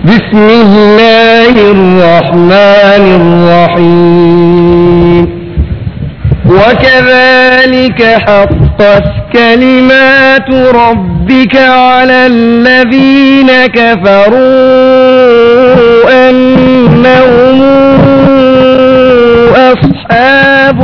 بسم الله الرحمن الرحيم وكذلك حقت كلمات ربك على الذين كفروا أنهم أصحاب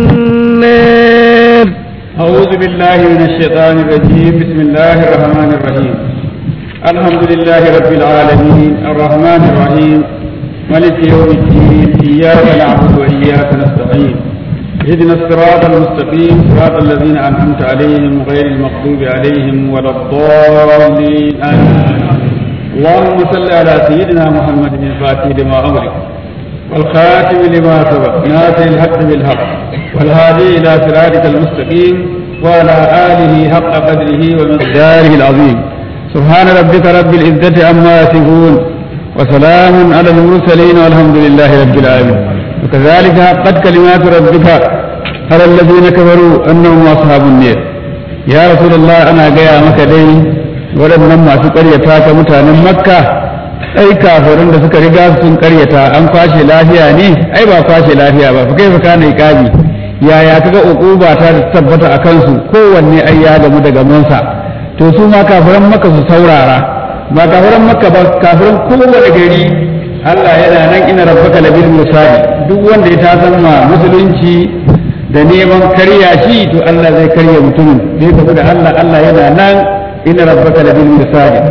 النار أعوذ بالله من الشيطان الرجيم بسم الله الرحمن الرحيم الحمد لله رب العالمين الرحمن الرحيم ملك يوم الدين إياك نعبد وإياك نستعين اهدنا الصراط المستقيم صراط الذين أنعمت عليهم غير المغضوب عليهم ولا الضالين آمين اللهم صل على سيدنا محمد الفاتح لما أغلق والخاتم لما سبق ناصر الحق بالحق والهادي إلى صراطك المستقيم وعلى آله حق قدره ومقداره العظيم سبحان ربك رب العزة عما يصفون وسلام على المرسلين والحمد لله رب العالمين وكذلك حقت كلمات ربك على الذين كفروا أنهم أصحاب النار يا رسول الله أنا جاي مكدين waɗannan masu ƙaryata ta mutanen makka ai kafirin da suka riga sun ƙaryata an kwashe lafiya ne ai ba kwashe lafiya ba fa kai fa kana iqabi yaya kaga uquba ta tabbata a kansu kowanne ai ya gamu daga munsa to su ma kafiran makka su saurara ba kafiran makka ba kafiran kowane gari Allah yana nan ina rabbaka labil musadi duk wanda ya tasan ma musulunci da neman karya shi to Allah zai karya mutumin zai tafi da Allah Allah yana nan ina rabbaka labil musadi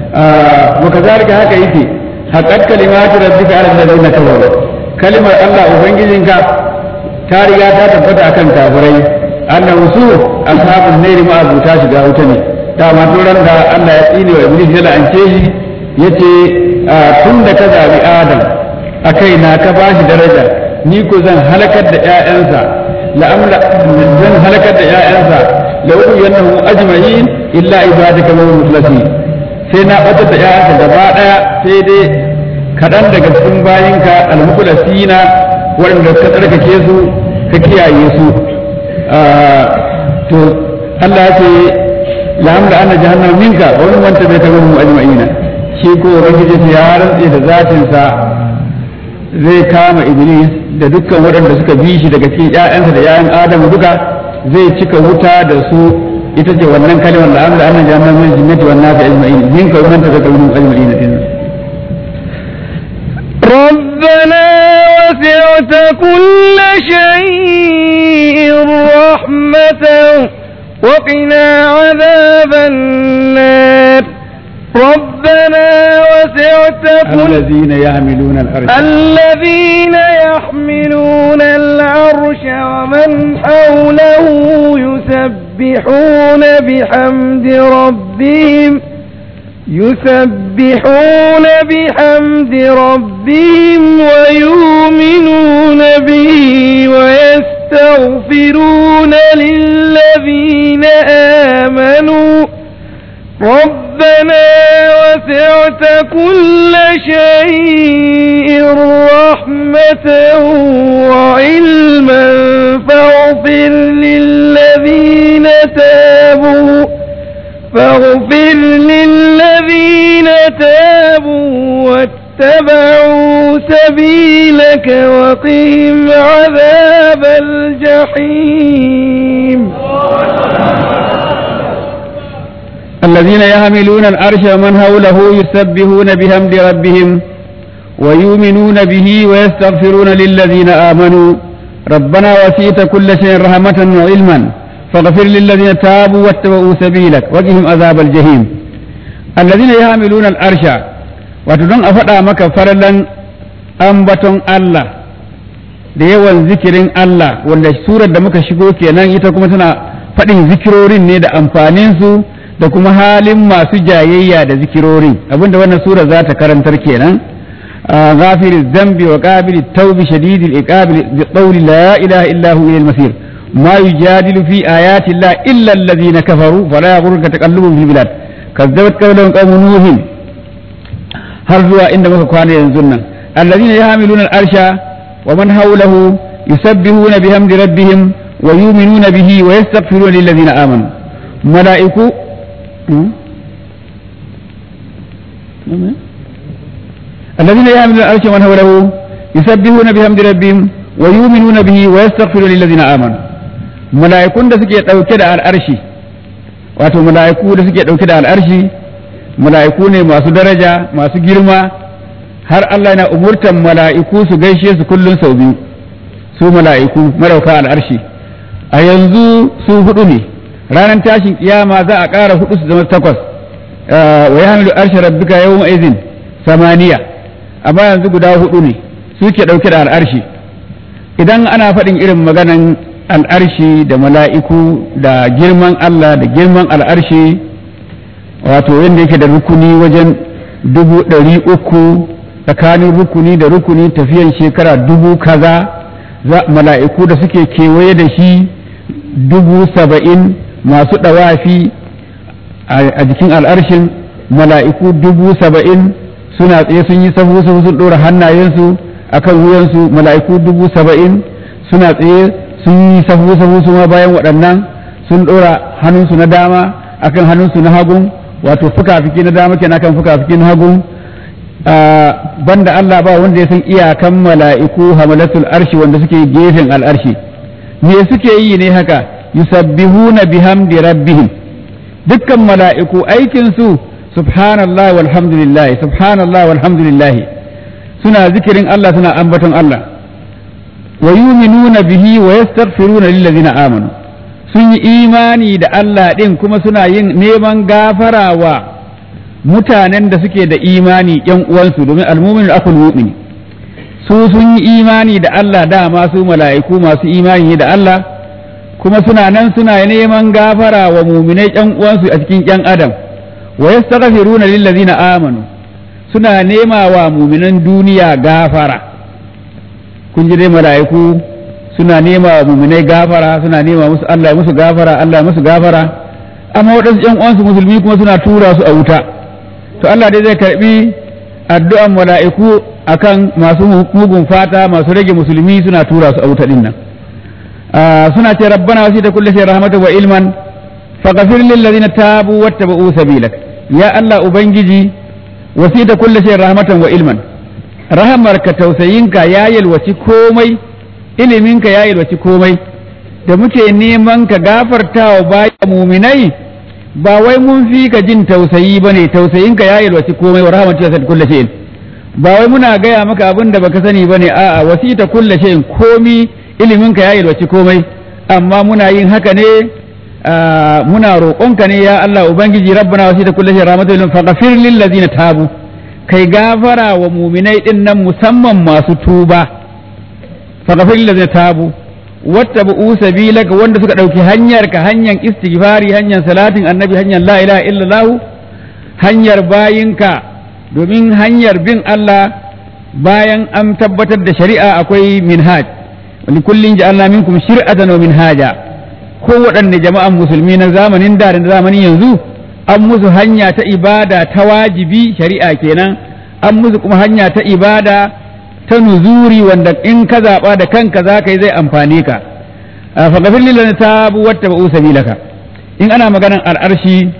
wa kazalika haka yake haqqat kalimatu rabbika ala alladhina kafaru kalimar Allah ubangijinka ta riga ta tabbata akan kafirai annahu su ashabun nairi ma abuta shiga wuta ne dama tun ran da Allah ya tsine wa iblis ya la'ance shi yace tun da ka zabi adam a kai na ka bashi daraja ni ko zan halakar da ƴaƴansa la'amla zan halakar da ƴaƴansa la uku yannahu ajma'in illa ibadaka minhum mukhlasin sai na batar da ƴaƴansa gaba daya sai dai kaɗan daga cikin bayinka al-mukhlasina waɗanda ka tsarkake su ka kiyaye su to Allah ya ce la'amla anna jahannama minka wa min man tabi'aka minhum ajma'ina shi ko ubangiji ya rantse da zatin sa zai kama iblis da dukkan waɗanda suka bi shi daga cikin ƴaƴansa da ƴaƴan adamu duka zai cika wuta da su ita ce wannan kalimar la'amla anna jahannama min jinnati wan nasi ajma'in minka wa man tabi'aka minhum ajma'ina din ربنا وسعت كل شيء رحمة وقنا عذاب النار ربنا وسعت كل الذين يحملون الأرش الذين يحملون العرش ومن حوله يسبحون بحمد ربهم يسبحون بحمد ربهم ويؤمنون به ويستغفرون للذين آمنوا ربنا وسعت كل شيء رحمة وعلما فاغفر للذين تابوا فاغفر للذين تابوا واتبعوا سبيلك وقهم عذاب الجحيم الذين يحملون العرش ومن حوله يسبحون بحمد ربهم ويؤمنون به ويستغفرون للذين آمنوا ربنا وسيت كل شيء رحمة وعلما فاغفر للذين تابوا واتبعوا سبيلك وقهم عذاب الجحيم الذين يحملون العرش وتدون أفدا مك فرلا أنبتون الله da yawan zikirin Allah wanda surar da muka shigo kenan ita kuma tana faɗin zikirorin ne da amfaninsu da kuma halin masu jayayya da zikirorin abinda wannan sura za ta karantar kenan غافر الذنب وقابل التوب شديد العقاب بقول لا اله الا هو الى المصير ما يجادل في ايات الله الا الذين كفروا فلا يغرك تقلبهم في البلاد كذبت قولهم قوم نوح har zuwa inda muka kwana yanzu nan alladhina yahmiluna al-arsha wa man hawlahu yusabbihuna bihamdi rabbihim wa yu'minuna bihi wa yastaghfiruna lil ladina amanu mala'iku alladhina yahmiluna al-arsha wa man hawlahu yusabbihuna bihamdi rabbihim wa yu'minuna bihi wa yastaghfiruna lilladhina amanu mala'ikun da suke dauke da al'arshi wato mala'iku da suke dauke da al'arshi mala'iku ne masu daraja masu girma har Allah yana umurtan mala'iku su gaishe su kullun sau biyu su mala'iku marauka al'arshi a yanzu su hudu ne ranar tashin kiyama za a ƙara hudu su zama takwas wa ya hamilu arshe rabbika yawma izin samaniya amma yanzu guda hudu ne suke ɗauke da al'arshi idan ana faɗin irin maganan al'arshi da mala'iku da girman Allah da girman al'arshi wato yadda yake da rukuni wajen dubu ɗari uku tsakanin rukuni da rukuni tafiyan shekara dubu kaza mala'iku da suke kewaye da shi dubu saba'in masu ɗawafi a jikin al'arshin mala'iku dubu saba'in suna tsaye sun yi sahu sahu sun ɗora hannayensu a kan wuyansu mala'iku dubu saba'in suna tsaye sun yi sahu sahu su ma bayan waɗannan sun ɗora hannunsu na dama akan hannunsu na hagun wato fuka-fiki na dama kenan kan fuka-fiki na hagun banda Allah ba wanda ya san iyakan mala'iku hamalatul arshi wanda suke gefen al'arshi me suke yi ne haka yusabbihuna bihamdi rabbihim dukkan mala'iku aikin su subhanallah walhamdulillah subhanallah walhamdulillah suna zikirin Allah suna ambaton Allah wa yuminuna bihi wa yastaghfiruna lillazina amanu sun yi imani da Allah din kuma suna yin neman gafara wa mutanen da suke da imani yan uwansu domin almumin akul mu'min su sun yi imani da Allah dama su mala'iku masu imani da Allah kuma suna nan suna neman gafara wa muminai yan uwansu a cikin yan adam wa yastaghfiruna lillazina amanu suna nema wa muminan duniya gafara kun ji dai mala'iku suna nema wa muminai gafara suna nema musu Allah musu gafara Allah musu gafara amma waɗansu yan uwansu musulmi kuma suna tura su a wuta to Allah dai zai karbi addu'an mala'iku akan masu mugun fata masu rage musulmi suna tura su a wuta din nan suna ce rabbana wasita kulli shay rahmatan wa ilman faghfir lil ladina tabu wattaba'u sabilak ya Allah ubangiji wasita kulli shay rahmatan wa ilman rahamarka tausayinka ya yalwaci komai iliminka ya yalwaci komai da muke neman ka gafartawa bayan muminai ba wai mun fi ka jin tausayi ba ne tausayinka ya yalwaci komai wa rahmatu ya kulle shayin ba wai muna gaya maka abin da baka sani ba ne a'a wasita kulle shayin komi iliminka ya yalwaci komai amma muna yin haka ne muna roƙonka ne ya Allah ubangiji rabbana wasita kulle shayin rahmatu lil faghfir lil ladina tabu kai gafara wa muminai din nan musamman masu tuba faghfir lil ladina tabu wata bu sabilaka wanda suka ɗauki hanyar ka hanyar istighfari hanyar salatin annabi hanyar la ilaha illallah hanyar bayinka domin hanyar bin Allah bayan an tabbatar da shari'a akwai minhaj wani kullum ja'alna minkum shir'atan wa minhaja ko waɗanne jama'an musulmi na zamanin da da zamanin yanzu an musu hanya ta ibada ta wajibi shari'a kenan an musu kuma hanya ta ibada ta nuzuri wanda in ka zaɓa da kanka za ka yi zai amfane ka faƙafin lillan ta wata ba'u sabilaka in ana maganan al'arshi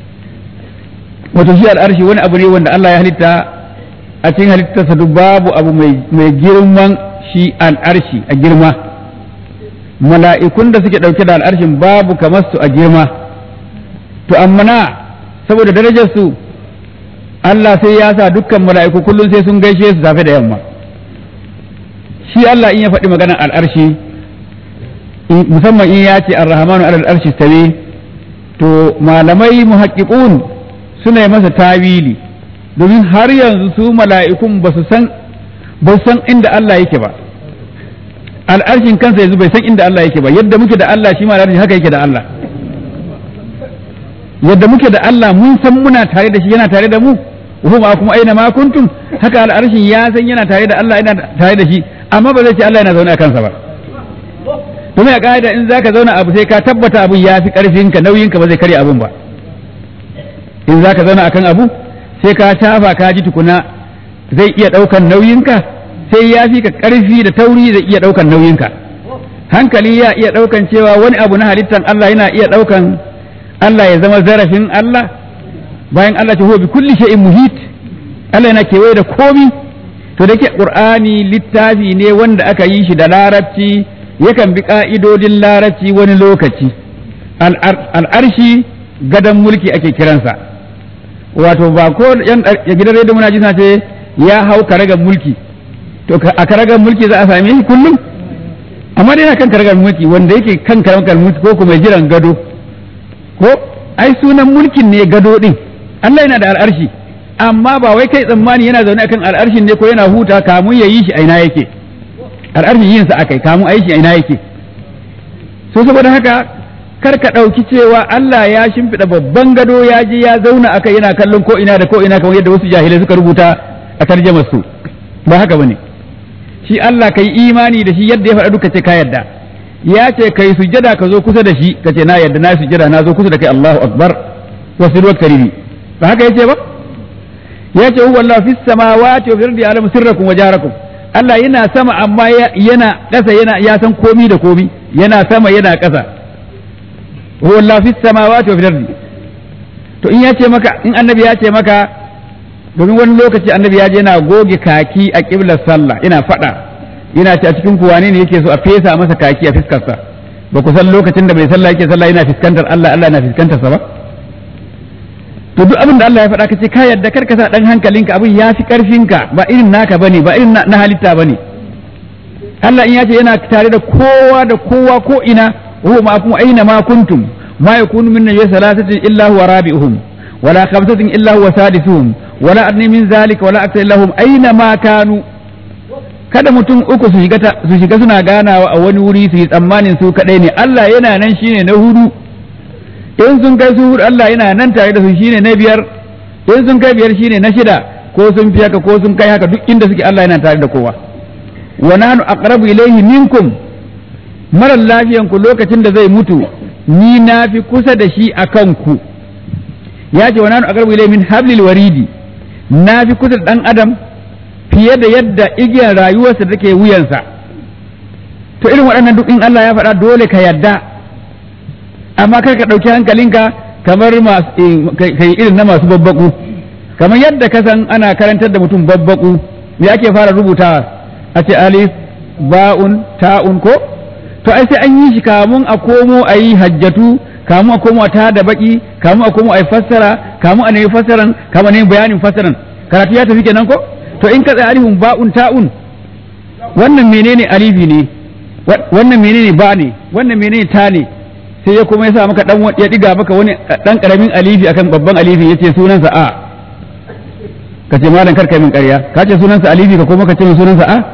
wato shi al'arshi wani abu ne wanda Allah ya halitta a cikin halittarsa duk babu abu mai girman shi al'arshi a girma mala'ikun da suke ɗauke da al'arshin babu kamar su a girma to amma na saboda darajar su Allah sai ya sa dukkan mala'iku kullum sai sun gaishe su safe da yamma shi Allah in ya faɗi maganar al'arshi musamman in ya ce ar-rahmanu alal arshi tawe to malamai muhaqqiqun suna yi masa tawili domin har yanzu su mala'ikun ba su san ba san inda Allah yake ba al'arshin kansa yanzu bai san inda Allah yake ba yadda muke da Allah shi ma al'arshi haka yake da Allah yadda muke da Allah mun san muna tare da shi yana tare da mu wa ma kuma aina ma kuntum haka al'arshin ya san yana tare da Allah yana tare da shi amma ba zai ce Allah yana zaune a kansa ba domin a ka'ida in zaka zauna abu sai ka tabbata abun ya fi karfinka nauyinka ba zai karya abun ba in zaka zauna akan abu sai ka shafa ka ji tukuna zai iya ɗaukan nauyinka sai ya fi ka ƙarfi da tauri zai iya ɗaukan nauyinka hankali ya iya ɗaukan cewa wani abu na halittan Allah yana iya ɗaukan Allah ya zama zarafin Allah bayan Allah ce huwa bi kulli shay'in muhit Allah yana kewaye da komi to da ke qur'ani littafi ne wanda aka yi shi da larabci yakan bi ka'idodin larabci wani lokaci al'arshi gadon mulki ake kiransa wato ba ko yan gidan rediyo muna ji ce ya hau karagar mulki to a karagar mulki za a same shi kullum amma dai yana kan karagar mulki wanda yake kan karagar mulki ko kuma jiran gado ko ai sunan mulkin ne gado din Allah yana da al'arshi amma ba wai kai tsammani yana zaune akan al'arshin ne ko yana huta kamun ya yi shi a ina yake al'arshin yin sa akai kamun a yi shi a ina yake so saboda haka kar ka ɗauki cewa Allah ya shimfiɗa babban gado ya je ya zauna akai yana kallon ko ina da ko ina kamar yadda wasu jahilai suka rubuta a tarjamar su ba haka bane shi Allah kai imani da shi yadda ya faɗa duka ce ka yadda ya ce kai sujjada ka zo kusa da shi ka ce na yadda na sujjada na zo kusa da kai Allahu akbar wa sirrul karimi ba haka yace ba ya ce huwa Allah fis samawati wa fil ardi alamu sirrakum wa jarakum Allah yana sama amma yana ƙasa yana ya san komi da komi yana sama yana ƙasa huwa Allah fis samawati wa fil ardi to in ya ce maka in annabi ya ce maka domin wani lokaci annabi ya je yana goge kaki a kiblar sallah ina faɗa yana ce a cikin ku wane ne yake so a fesa masa kaki a fiskarsa ba ku san lokacin da bai sallah yake sallah yana fiskantar Allah Allah na fiskantar sa ba to duk abin da Allah ya faɗa ka ce ka yadda karka sa dan hankalinka abin ya fi karfinka ba irin naka bane ba irin na halitta bane Allah in ya ce yana tare da kowa da kowa ko ina huwa ma'akum aina ma kuntum ma yakunu min najwa salasatin illa huwa rabi'uhum wala khamsatin illa huwa sadisuhum wala adni min zalika wala akthar illa hum aina ma kanu kada mutum uku su shiga su shiga suna ganawa a wani wuri su yi tsammanin su kadai ne Allah yana nan shine na hudu in sun kai su hudu Allah yana nan tare da su shine na biyar in sun kai biyar shine na shida ko sun fi haka ko sun kai haka duk inda suke Allah yana tare da kowa wa nahnu aqrabu ilayhi minkum marar lafiyan ku lokacin da zai mutu ni na fi kusa da shi akan ku ya ce wa nahnu aqrabu ilayhi min hablil waridi na fi kusa da dan adam fiye da yadda igiyar rayuwarsa take wuyansa to irin waɗannan duk in Allah ya faɗa dole ka yadda amma kar ka ɗauki hankalinka kamar kai irin na masu babbaku kamar yadda ka san ana karantar da mutum babbaku me ake fara rubutawa a ce alif ba'un ta'un ko to ai sai an yi shi kamun a komo a yi hajjatu kamun a komo a ta da baki kamun a komo a yi fassara kamun a nemi fassaran kamun a nemi bayanin fassaran karatu ya tafi kenan ko to in ka tsaya alifin ba'un ta'un wannan menene alifi ne wannan menene ba ne wannan menene ta ne sai ya kuma ya sa maka dan ya diga maka wani dan karamin alifi akan babban alifi yace sunansa a ka ce malam kar kai min ƙarya ka ce sunansa alifi ka kuma ka ce min sunansa a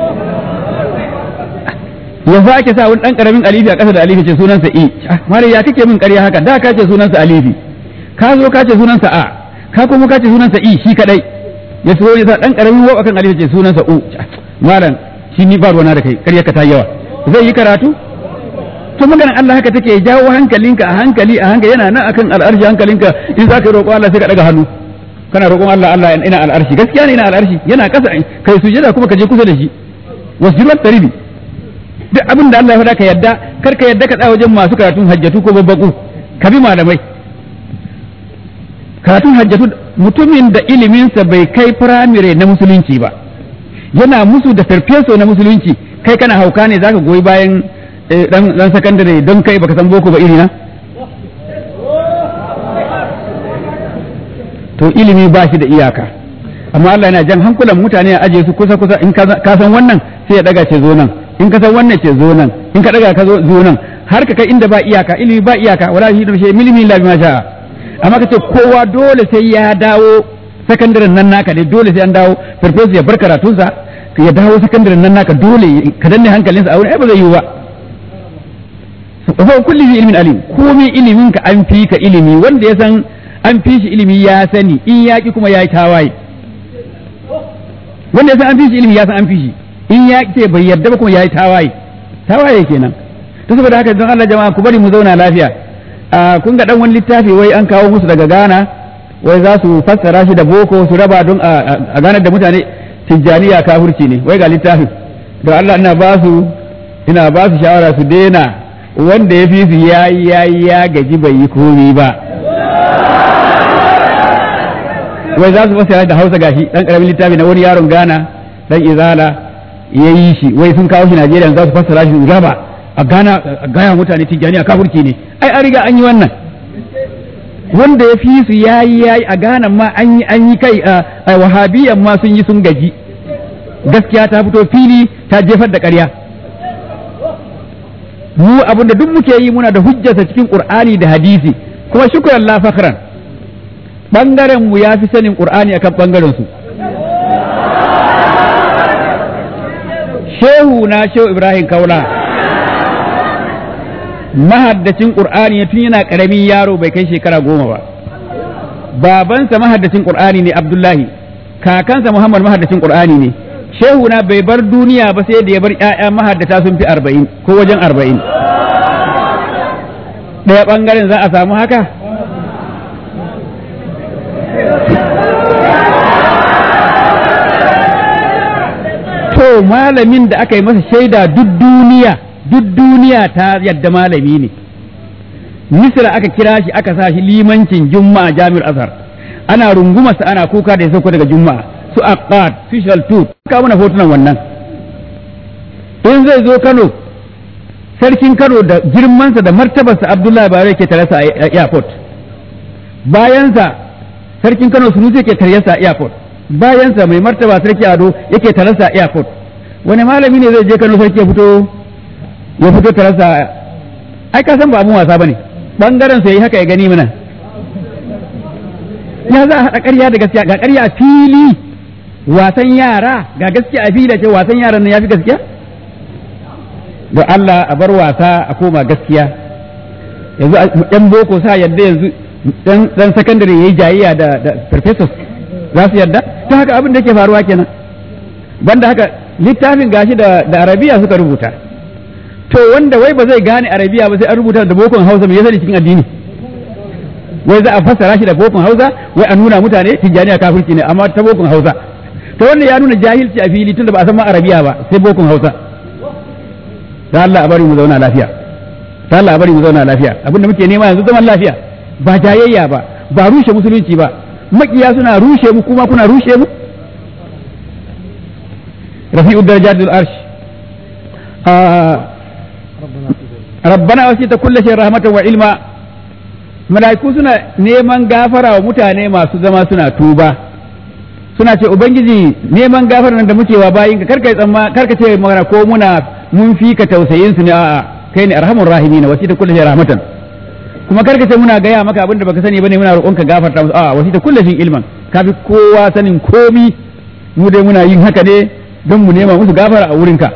yanzu ake sa wani dan karamin alifi a ƙasa da alifi ce sunansa i malam ya kake min ƙarya haka da ka ce sunansa alifi ka zo ka ce sunansa a ka kuma ka ce sunansa i shi kadai ya so ya sa dan karamin wa akan alifi ce sunansa u malam shi ni ba ruwana da kai ƙarya ka ta yawa zai yi karatu to maganar Allah haka take jawo hankalinka a hankali a hankali yana nan akan al'arshi hankalinka in za ka roƙo Allah sai ka daga hannu kana roƙon Allah Allah ina al'arshi gaskiya ne ina al'arshi yana ƙasa kai sujada kuma ka je kusa da shi wasirat taribi duk abin da Allah ya faɗa ka yadda kar ka yadda ka tsaya wajen masu karatun hajjatu ko babbaku ka bi malamai karatun hajjatu mutumin da iliminsa bai kai firamare na musulunci ba yana musu da farfeso na musulunci kai kana hauka ne zaka goyi bayan dan sakandare don kai baka san boko ba irina to ilimi ba shi da iyaka amma Allah yana jan hankulan mutane a aje su kusa kusa in ka san wannan sai ya daga ce zo nan in ka san wannan ce zo nan in ka daga ka zo zo nan har ka kai inda ba iyaka ilimi ba iyaka wala shi da shi milimi la bima sha amma kace kowa dole sai ya dawo sakandaren nan naka ne dole sai an dawo farfesu ya bar karatunsa ya dawo sakandaren nan naka dole ka danne hankalinsa a wurin ai ba zai yiwu ba fa kulli bi ilmin alim komai ilimin ka an fi ka ilimi wanda ya san an fi shi ilimi ya sani in ya ki kuma ya yi tawaye wanda ya san an fi shi ilimi ya san an fi shi in ya ce bai yarda ba kuma ya yi tawaye tawaye kenan to saboda haka don Allah jama'a ku bari mu zauna lafiya a kun ga dan wani littafi wai an kawo musu daga Ghana wai za su fassara shi da boko su raba don a ganar da mutane tijjaniya kafirci ne wai ga littafin don Allah ina ba su ina ba su shawara su daina wanda ya fi su ya yi ya yi ya gaji bai yi komi ba wai za su fassara da hausa gashi dan karamin littafi na wani yaron gana dan izala ya yi shi wai sun kawo shi Najeriya za su fassara shi raba a gana a gaya mutane tijjani a kafurci ne ai an riga an yi wannan wanda ya fi su yayi yayi a gana ma an yi an yi kai a wahabiyan ma sun yi sun gaji gaskiya ta fito fili ta jefar da ƙarya mu abinda duk muke yi muna da hujjata cikin qur'ani da hadisi kuma shukran la fakhran bangaren mu ya fi sanin qur'ani akan bangaren su shehu na shehu ibrahim kaula mahaddacin qur'ani tun yana karamin yaro bai kai shekara goma ba babansa mahaddacin qur'ani ne abdullahi kakansa muhammad mahaddacin qur'ani ne shehu na bai bar duniya ba sai da ya bar ƴaƴa mahaddata sun fi arba'in ko wajen arba'in ɗaya ɓangaren za a samu haka to malamin da aka yi masa shaida duk duniya duk duniya ta yadda malami ne misra aka kira shi aka sa shi limancin juma'a jami'ar azhar ana rungumarsa ana kuka da ya sauko daga juma'a su aqad su shaltut ka mana hotunan wannan in zai zo Kano sarkin Kano da girmansa da martabarsa Abdullahi Bare ke tare sa a airport bayansa sarkin Kano Sunusi ke tare sa a airport bayansa mai martaba sarki Ado yake tare sa a airport wani malami ne zai je Kano sarki ya fito ya fito tare sa ai ka san ba abun wasa bane bangaren sa yi haka ya gani mana ya za a haɗa ƙarya da gaskiya ga ƙarya a fili wasan yara ga gaskiya a fili ce wasan yaran nan ya fi gaskiya da Allah a bar wasa a koma gaskiya yanzu ɗan boko sa yadda yanzu ɗan sakandare ya yi jayayya da professors za su yadda ta haka abin da ke faruwa kenan banda haka littafin gashi da arabiya suka rubuta to wanda wai ba zai gane arabiya ba sai an rubuta da bokon hausa mai yasa cikin addini wai za a fassara shi da bokon hausa wai a nuna mutane tijjaniya kafirci ne amma ta bokon hausa to wannan ya nuna jahilci a fili tunda ba a san ma arabiya ba sai bokon hausa da Allah a bari mu zauna lafiya da Allah a bari mu zauna lafiya abinda muke nema yanzu zaman lafiya ba jayayya ba ba rushe musulunci ba makiya suna rushe mu kuma kuna rushe mu rafi'ud darajatul arsh rabbana wasita kulli shay rahmatan wa ilma mala'iku suna neman gafara wa mutane masu zama suna tuba suna ce ubangiji neman gafara nan da muke wa bayinka karka tsamma karka ce magana ko muna mun fi ka tausayin su ne a'a kai ne arhamur rahimin wasita kulli shay rahmatan kuma karka ce muna gaya maka abinda baka sani bane muna roƙonka gafarta musu a'a wasita kulli shay ilman kafi kowa sanin komi mu dai muna yin haka ne don mu nema musu gafara a wurinka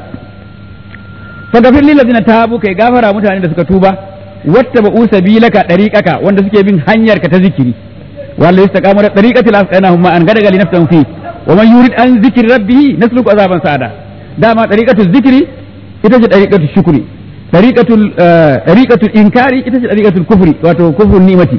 fagafir lil ladina tabu kai gafara mutane da suka tuba wattaba usabilaka dariqaka wanda suke bin hanyar ka ta zikiri walla istaqamu da dariqati lasqanahum ma an gadaga li nafsin fi wa man yurid an zikri rabbih nasluku azaban sa'ada dama dariqatu zikri ita ce dariqatu shukri dariqatul dariqatul inkari ita ce dariqatul kufri wato kufrun nimati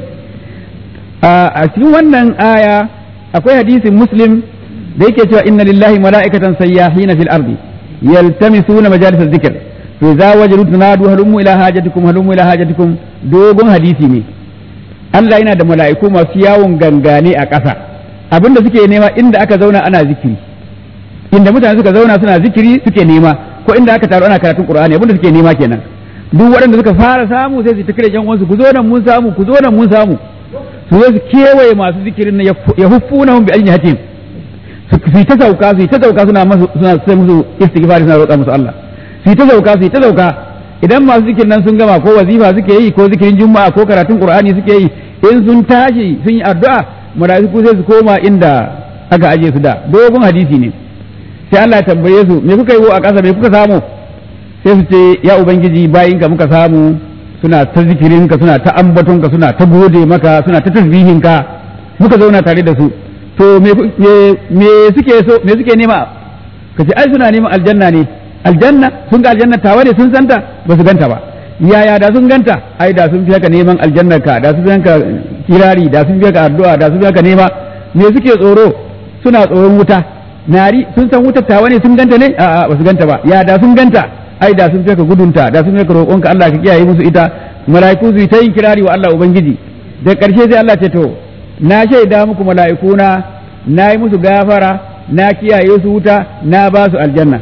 a cikin wannan aya akwai hadisin muslim da yake cewa inna lillahi mala'ikatan sayyahina fil ardi yaltamisuna majalis dhikr to za wajaru tunadu halummu ila hajatikum halummu ila hajatikum dogon hadisi ne Allah yana da mala'iku masu yawon gangane a ƙasa abinda suke nema inda aka zauna ana zikiri inda mutane suka zauna suna zikiri suke nema ko inda aka taru ana karatun Qur'ani abinda suke nema kenan duk waɗanda suka fara samu sai su ta kire yan uwansu ku zo nan mun samu ku zo nan mun samu su zo su kewaye masu zikirin nan ya huffunahum bi ajnihatin su yi ta sauka su yi ta sauka suna suna sai musu istighfar suna roƙa musu Allah su yi ta sauka su yi ta sauka idan masu zikirin nan sun gama ko wazifa suke yi ko zikirin juma'a ko karatun qur'ani suke yi in sun tashi sun yi addu'a mala'iku sai su koma inda aka aje su da dogon hadisi ne sai Allah ya tambaye su me kuka yi a ƙasa me kuka samu sai su ce ya ubangiji bayinka muka samu suna ta zikirinka suna ta ambatonka suna ta gode maka suna ta tasbihinka muka zauna tare da su to me suke so me suke nema ka ce ai suna neman aljanna ne aljanna sun ga aljanna tawa ne sun santa ba su ganta ba yaya da sun ganta ai da sun fi haka neman aljannar ka da sun fi haka kirari da sun fi haka addu'a da sun fi haka nema me suke tsoro suna tsoron wuta nari sun san wutar tawa ne sun ganta ne a'a ba su ganta ba ya da sun ganta ai da sun fi haka gudunta da sun fi haka roƙonka Allah ka kiyaye musu ita mala'iku su yi ta yin kirari wa Allah ubangiji da ƙarshe sai Allah ce to na shaida muku mala'ikuna na yi musu gafara na kiyaye su wuta na ba su aljanna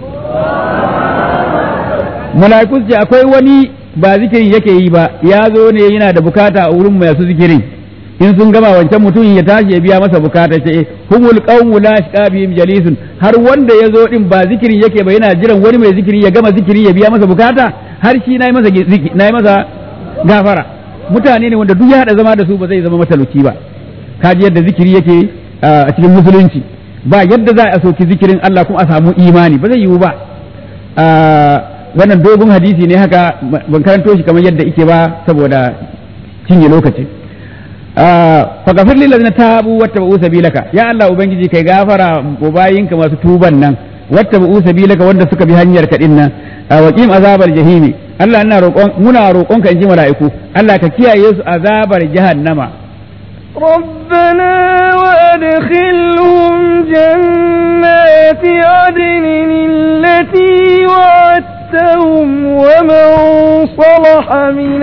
mala'iku ce akwai wani ba zikirin yake yi ba ya zo ne yana da bukata a wurin masu zikirin in sun gama wancan mutumin ya tashi ya biya masa bukata ce humul qawmu la shqa bihim jalisun har wanda ya zo din ba zikirin yake ba yana jiran wani mai zikiri ya gama zikiri ya biya masa bukata har shi nayi masa nayi masa gafara mutane ne wanda duk ya hada zama da su ba zai zama matalauci ba kaji yadda zikiri yake a cikin musulunci ba yadda za a soki zikirin Allah kuma a samu imani ba zai yiwu ba wannan dogon hadisi ne haka ban karanto shi kamar yadda ike ba saboda cinye lokaci faghfir lil ladina tabu wattaba'u sabilaka ya Allah ubangiji kai gafara wa bayinka masu tuban nan wattaba'u sabilaka wanda suka bi hanyar ka dinnan wa qim azabar jahimi Allah ina roƙon muna roƙon ka inji mala'iku Allah ka kiyaye su azabar jahannama ربنا وأدخلهم جنات عدن التي وعدتهم ومن صلح من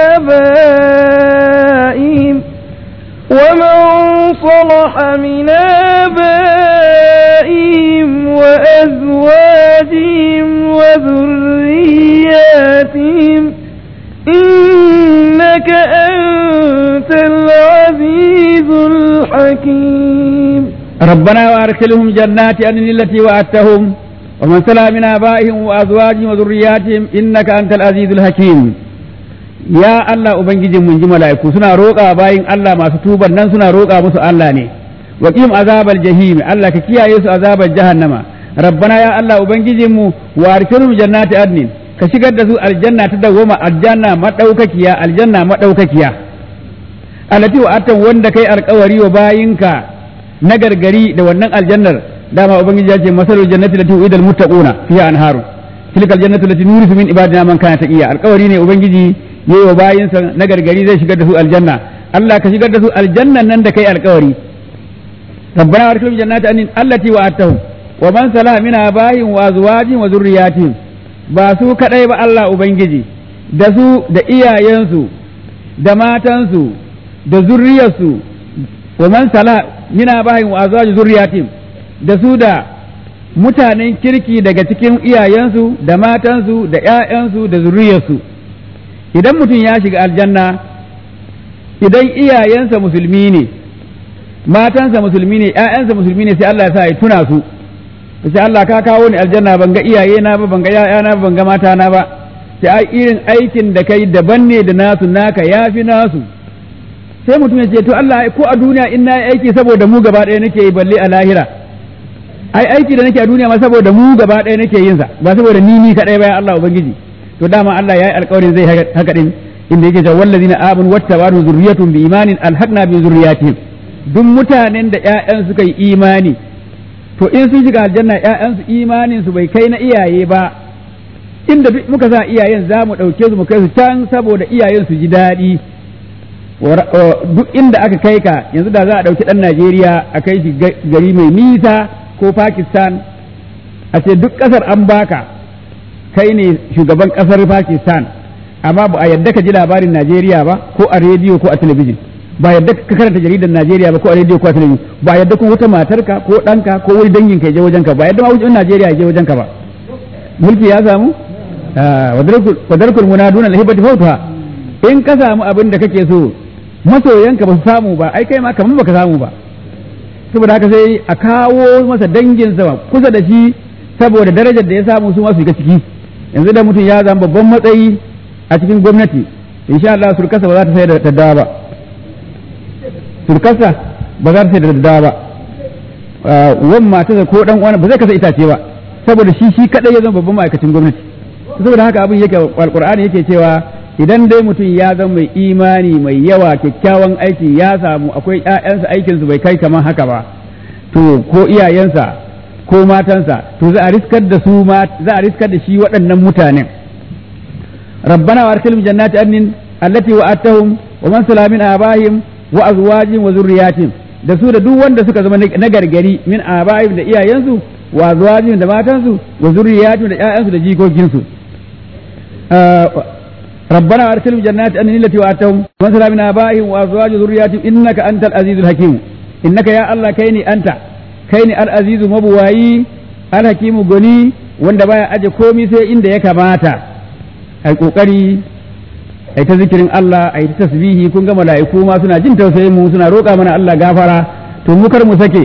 آبائهم ومن صلح من آبائهم وأزواجهم وذرياتهم إنك أنت العزيز الحكيم ربنا وأدخلهم جنات عدن التي وعدتهم ومن سلا من آبائهم وأزواجهم وذرياتهم إنك أنت العزيز الحكيم يا الله أبنجي من جملة سنا روقا باين الله ما ستوبا نن سنا روقا مسو الله ني وقيم عذاب الجحيم الله كيا يسو عذاب الجهنم ربنا يا الله أبنجي مو وأدخلهم جنات عدن ka shigar da su aljanna ta dawoma aljanna madaukakiya aljanna madaukakiya alati wa atan wanda kai alkawari wa bayinka na gargari da wannan aljannar dama ubangiji ya ce masalul jannati lati uidal muttaquna fiha anharu tilkal jannatu lati nurisu min ibadina man kana taqiya alkawari ne ubangiji yayi wa bayinsa na gargari zai shigar da su aljanna Allah ka shigar da su aljannan nan da kai alkawari rabbana arsilhum jannati anin allati wa'adtahum wa man salaha min abaihim wa azwajihim wa dhurriyyatihim ba su kadai ba Allah ubangiji da su da iyayensu da matansu da zurriyarsu wa man salaha min abaihim wa azwajihim zurriyyatihim da su da mutanen kirki daga cikin iyayensu da matansu da ‘ya'yansu da zuriyarsu idan mutum ya shiga aljanna idan iyayensa musulmi ne matansa musulmi ne ‘ya'yansa musulmi ne sai Allah ya sa ya tuna su sai Allah ka kawo ni aljanna ban ga iyaye na ba ban ga ‘ya'yana ba ban ga mata na ba sai ai irin aikin da kai daban ne da nasu naka yafi nasu sai mutum ya ce to Allah ko a duniya in na aiki saboda mu gaba ɗaya nake yi balle a lahira ai aiki da nake a duniya ma saboda mu gaba ɗaya nake yin sa ba saboda ni ni kadai ba ya Allah ubangiji to dama Allah yayi alƙawarin zai haka din inda yake cewa wallazina amanu wattaba'u zurriyatun bi imanin alhaqna bi zurriyatihim duk mutanen da ƴaƴan suka yi imani to in sun shiga aljanna ƴaƴan su imanin su bai kai na iyaye ba inda muka sa iyayen za mu ɗauke su mu kai su can saboda iyayen su ji daɗi duk inda aka kai ka yanzu da za a ɗauki ɗan Najeriya a kai shi gari mai nisa ko Pakistan a ce duk ƙasar an baka kai ne shugaban ƙasar Pakistan amma ba a yadda ka ji labarin Najeriya ba ko a rediyo ko a talabijin ba yadda ka karanta jaridar Najeriya ba ko a rediyo ko a talabijin ba yadda kuma wata matarka ko ɗanka ko wani dangin ka je wajen ka ba yadda ma wajen Najeriya ya je wajen ka ba mulki ya samu wadarkul munaduna lahibati fautuha in ka samu abin da kake so masoyanka ba su samu ba ai kai ma kamar baka samu ba saboda haka sai a kawo masa danginsa kusa da shi saboda darajar da ya samu su masu shiga ciki yanzu da mutum ya zama babban matsayi a cikin gwamnati insha Allah surkasa ba za ta sai da daddawa ba surkasa ba za ta sai da daddawa ba wan mata ko dan uwan ba zai kasa itace ba saboda shi shi kadai ya zama babban ma'aikacin gwamnati saboda haka abin yake alqur'ani yake cewa idan dai mutum ya zama mai imani mai yawa kyakkyawan aiki ya samu akwai ƴaƴansa aikinsu bai kai kamar haka ba to ko iyayensa ko matansa to za a riskar da su za a riskar da shi waɗannan mutanen rabbana wa arsilhum jannati adnin allati wa'adtahum wa man sala min abahim wa azwajihim wa zurriyatihim da su da duk wanda suka zama na gargari min abahim da iyayensu wa azwajihim da matansu wa zurriyatihim da ƴaƴansu da jikokinsu ربنا وارسلهم جنات أن التي وآتهم ومثلا من آبائهم وأزواج ذرياتهم إنك أنت العزيز الحكيم إنك يا الله كيني أنت kai ne al-azizu mabuwayi al-hakimu goni wanda baya aje komi sai inda ya kamata ai kokari ai ta zikirin Allah ai ta tasbihi kun ga mala'iku ma suna jin tausayin mu suna roƙa mana Allah gafara to mu kar mu sake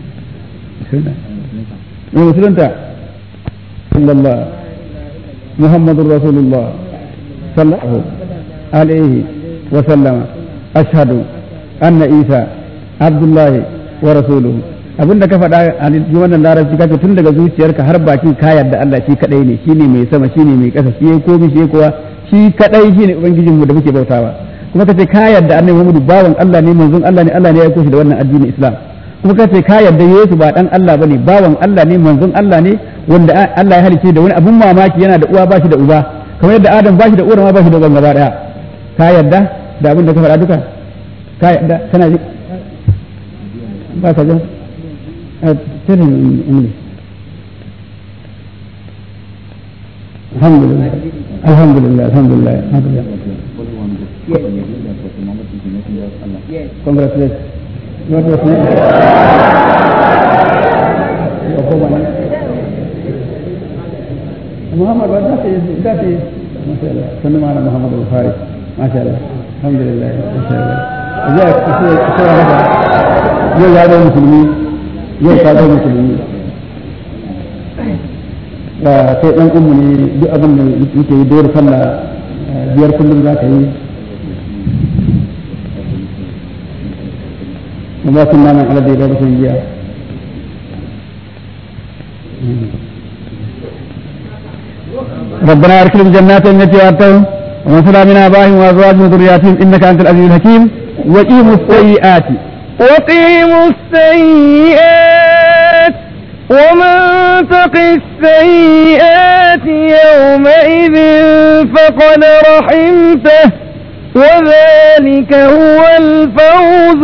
musulunta sallallahu muhammadur rasulullah sallallahu alaihi wa sallama ashhadu anna isa abdullahi wa rasuluhu abinda ka faɗa a cikin wannan larabci kace tun daga zuciyarka har bakin ka yarda Allah shi kadai ne shine mai sama shine mai ƙasa shi komai shi kowa shi kadai shine ubangijinmu da muke bautawa kuma kace ka yarda annabi Muhammadu bawan Allah ne manzon Allah ne Allah ne ya aiko shi da wannan addinin Islam kuma kace ka yarda Yesu ba dan Allah bane bawan Allah ne manzon Allah ne wanda Allah ya halice da wani abun mamaki yana da uwa ba shi da uba kamar yadda Adam ba shi da uwa ma ba shi da uban gaba daya ka yarda da abin da ka faɗa duka ka yarda kana ji ba ka ji tell him in English Alhamdulillah Alhamdulillah Alhamdulillah Alhamdulillah Congratulations. What was next? محمد ده ده ما شاء الله سلم على محمد البخاري ما شاء الله الحمد لله ما شاء الله جاء كثير هذا يو هذا المسلمين يو هذا المسلمين sai ɗan umu ne duk abin da yake yi dole sallah biyar kullum za ka yi وما كنا من على دير رسولية ربنا اركلهم جنات التي وعدتهم ومن صلى من ابائهم وازواجهم وذرياتهم انك انت العزيز الحكيم وقيموا السيئات وقيموا السيئات ومن تق السيئات يومئذ فقد رحمته وذلك هو الفوز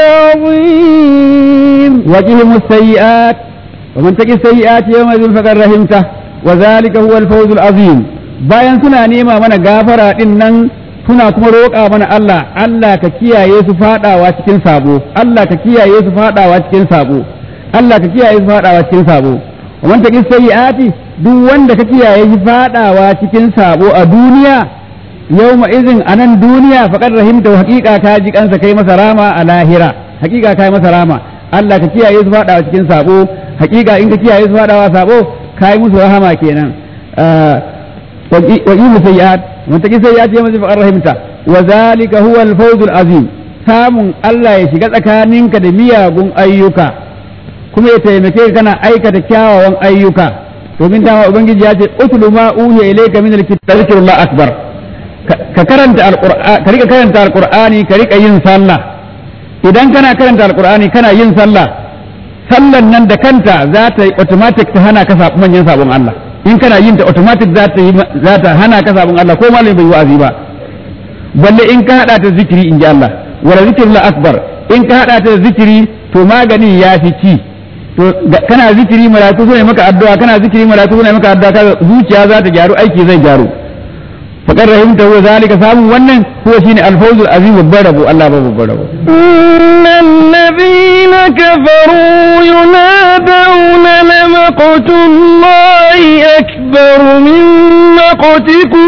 العظيم وقهم السيئات ومن تق السيئات يومئذ فقد رحمته وذلك هو الفوز العظيم bayan suna nema mana gafara din nan suna kuma roƙa mana Allah Allah ka kiyaye su fadawa cikin sabo Allah ka kiyaye su fadawa cikin sabo Allah ka kiyaye su fadawa cikin sabo wa man taqi sayyiati duk wanda ka kiyaye shi fadawa cikin sabo a duniya yawma izin a nan duniya faƙar rahimta haƙiƙa ka ji kansa kai masa rama a lahira haƙiƙa kai masa rama Allah ka kiyaye su faɗawa cikin sabo haƙiƙa in ka kiyaye su faɗawa sabo kai musu rahama kenan wa yi sayyi'at mun taki sayyi'at ya mazi faƙar rahimta wa zalika huwa al-fawzul azim samun Allah ya shiga tsakaninka da miyagun ayyuka kuma ya taimake ka kana aikata kyawawan ayyuka domin dama ubangiji ya ce utlu ma uhiya ilayka min al-kitabi akbar ka karanta alqur'ani ka rika karanta alqur'ani ka rika yin sallah idan kana karanta alqur'ani kana yin sallah sallan nan da kanta za ta yi automatic ta hana ka sabon manyan sabon Allah in kana yin ta automatic za ta yi za ta hana ka sabon Allah ko malami bai wa'azi ba balle in ka hada ta zikiri in ji Allah wala zikrul akbar in ka hada ta zikiri to magani ya fi ci to kana zikiri malaiku sune maka addu'a kana zikiri malaiku sune maka addu'a zuciya za ta gyaru aiki zai gyaru فقد رحمته ذلك فهم ونن هو شيء الفوز العظيم والبرب الله بالبرب إن الذين كفروا ينادون لمقت الله أكبر من مقتكم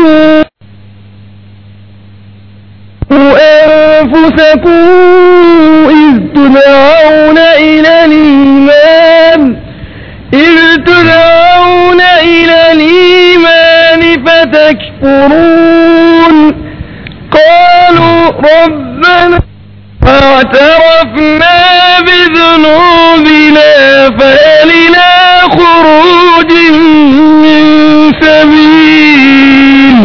أنفسكم إذ تدعون إلى الإيمان إذ تدعون إلى الإيمان فتكفرون قالوا ربنا فاعترفنا بذنوبنا فهل إلى خروج من سبيل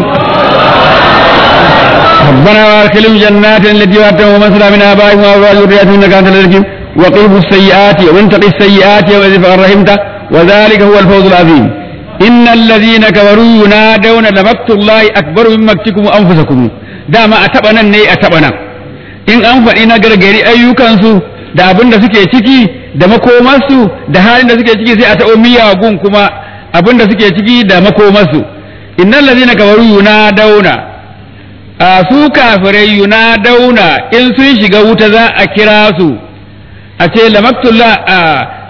ربنا وادخلهم جنات التي وعدتهم ومن صلى من ابائهم وازواجهم وذرياتهم انك انت الحكيم وقيموا السيئات ومن تقي السيئات يومئذ فقد رحمته وذلك هو الفوز العظيم إن الذين كفروا ينادون لمقت الله أكبر من مقتكم أنفسكم دام أتبنا ني أتبنا in an faɗi na gargari ayyukansu da abin da suke ciki da makomarsu da halin da suke ciki sai a taɓo miyagun kuma abin da suke ciki da makomarsu innal ladina kafaru yunadawna a su kafirai yunadawna in sun shiga wuta za a kira su a ce lamaktullah a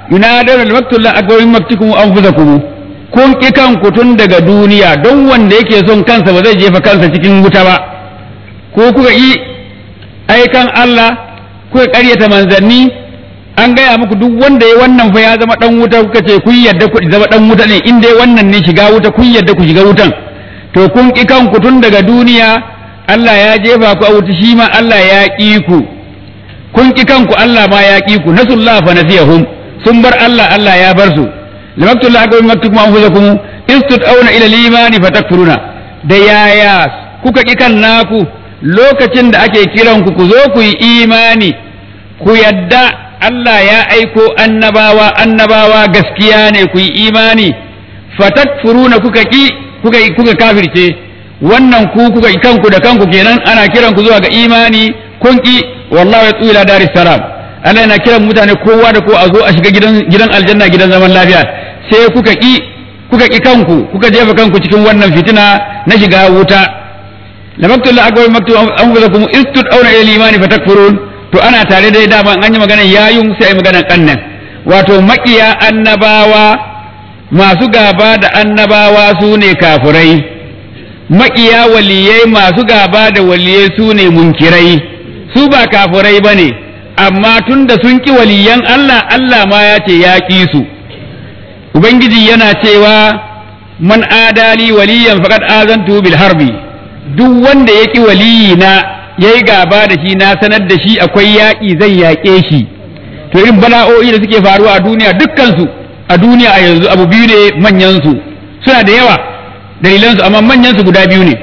yunadar al-maktullah akbar min maktikum anfusakum kun ki kanku tun daga duniya don wanda yake son kansa ba zai jefa kansa cikin wuta ba ko kuka yi aikan Allah kuka ƙaryata manzanni an gaya muku duk wanda ya wannan fa ya zama dan wuta kuka ce kun yadda ku zama dan wuta ne in dai wannan ne shiga wuta kun yadda ku shiga wutan to kun ki kanku tun daga duniya Allah ya jefa ku a wuta shi ma Allah ya ƙi ku kun ki kanku Allah ma ya ƙi ku nasullah fa nasiyahum sun bar Allah Allah ya bar su lamaktullahi akbar maktukum anfusakum istud'auna ila al-imani fatakfuruna da yaya kuka ki kan naku lokacin da ake kiran ku ku zo ku yi imani ku yadda Allah ya aiko annabawa annabawa gaskiya ne ku yi imani fatakfuruna kuka ki kuka kuka kafirce wannan ku kuka kanku da kanku kenan ana kiran ku zuwa ga imani kun ki wallahi ya tsula daris salam Allah yana kiran mutane kowa da ko a zo a shiga gidan gidan aljanna gidan zaman lafiya sai kuka ki kuka ki kanku kuka jefa kanku cikin wannan fitina na shiga wuta lamaktul akbar maktu anfusakum istud auna ila imani fatakfurun to ana tare dai dama an yi magana yayun sai ai magana kannan wato makiya annabawa masu gaba da annabawa su ne kafirai makiya waliyai masu gaba da waliyai su ne munkirai su ba kafirai ba ne amma tun da sun ƙi waliyan Allah Allah ma ya ce ya ƙi su Ubangiji yana cewa man adali waliyan faqad azantu bil harbi duk wanda ya ƙi waliyina yayi gaba da shi na sanar da shi akwai yaƙi zai yaƙe shi to irin bala'o'i da suke faruwa a duniya dukkansu a duniya a yanzu abu biyu ne manyansu suna da yawa dalilansu amma manyansu guda biyu ne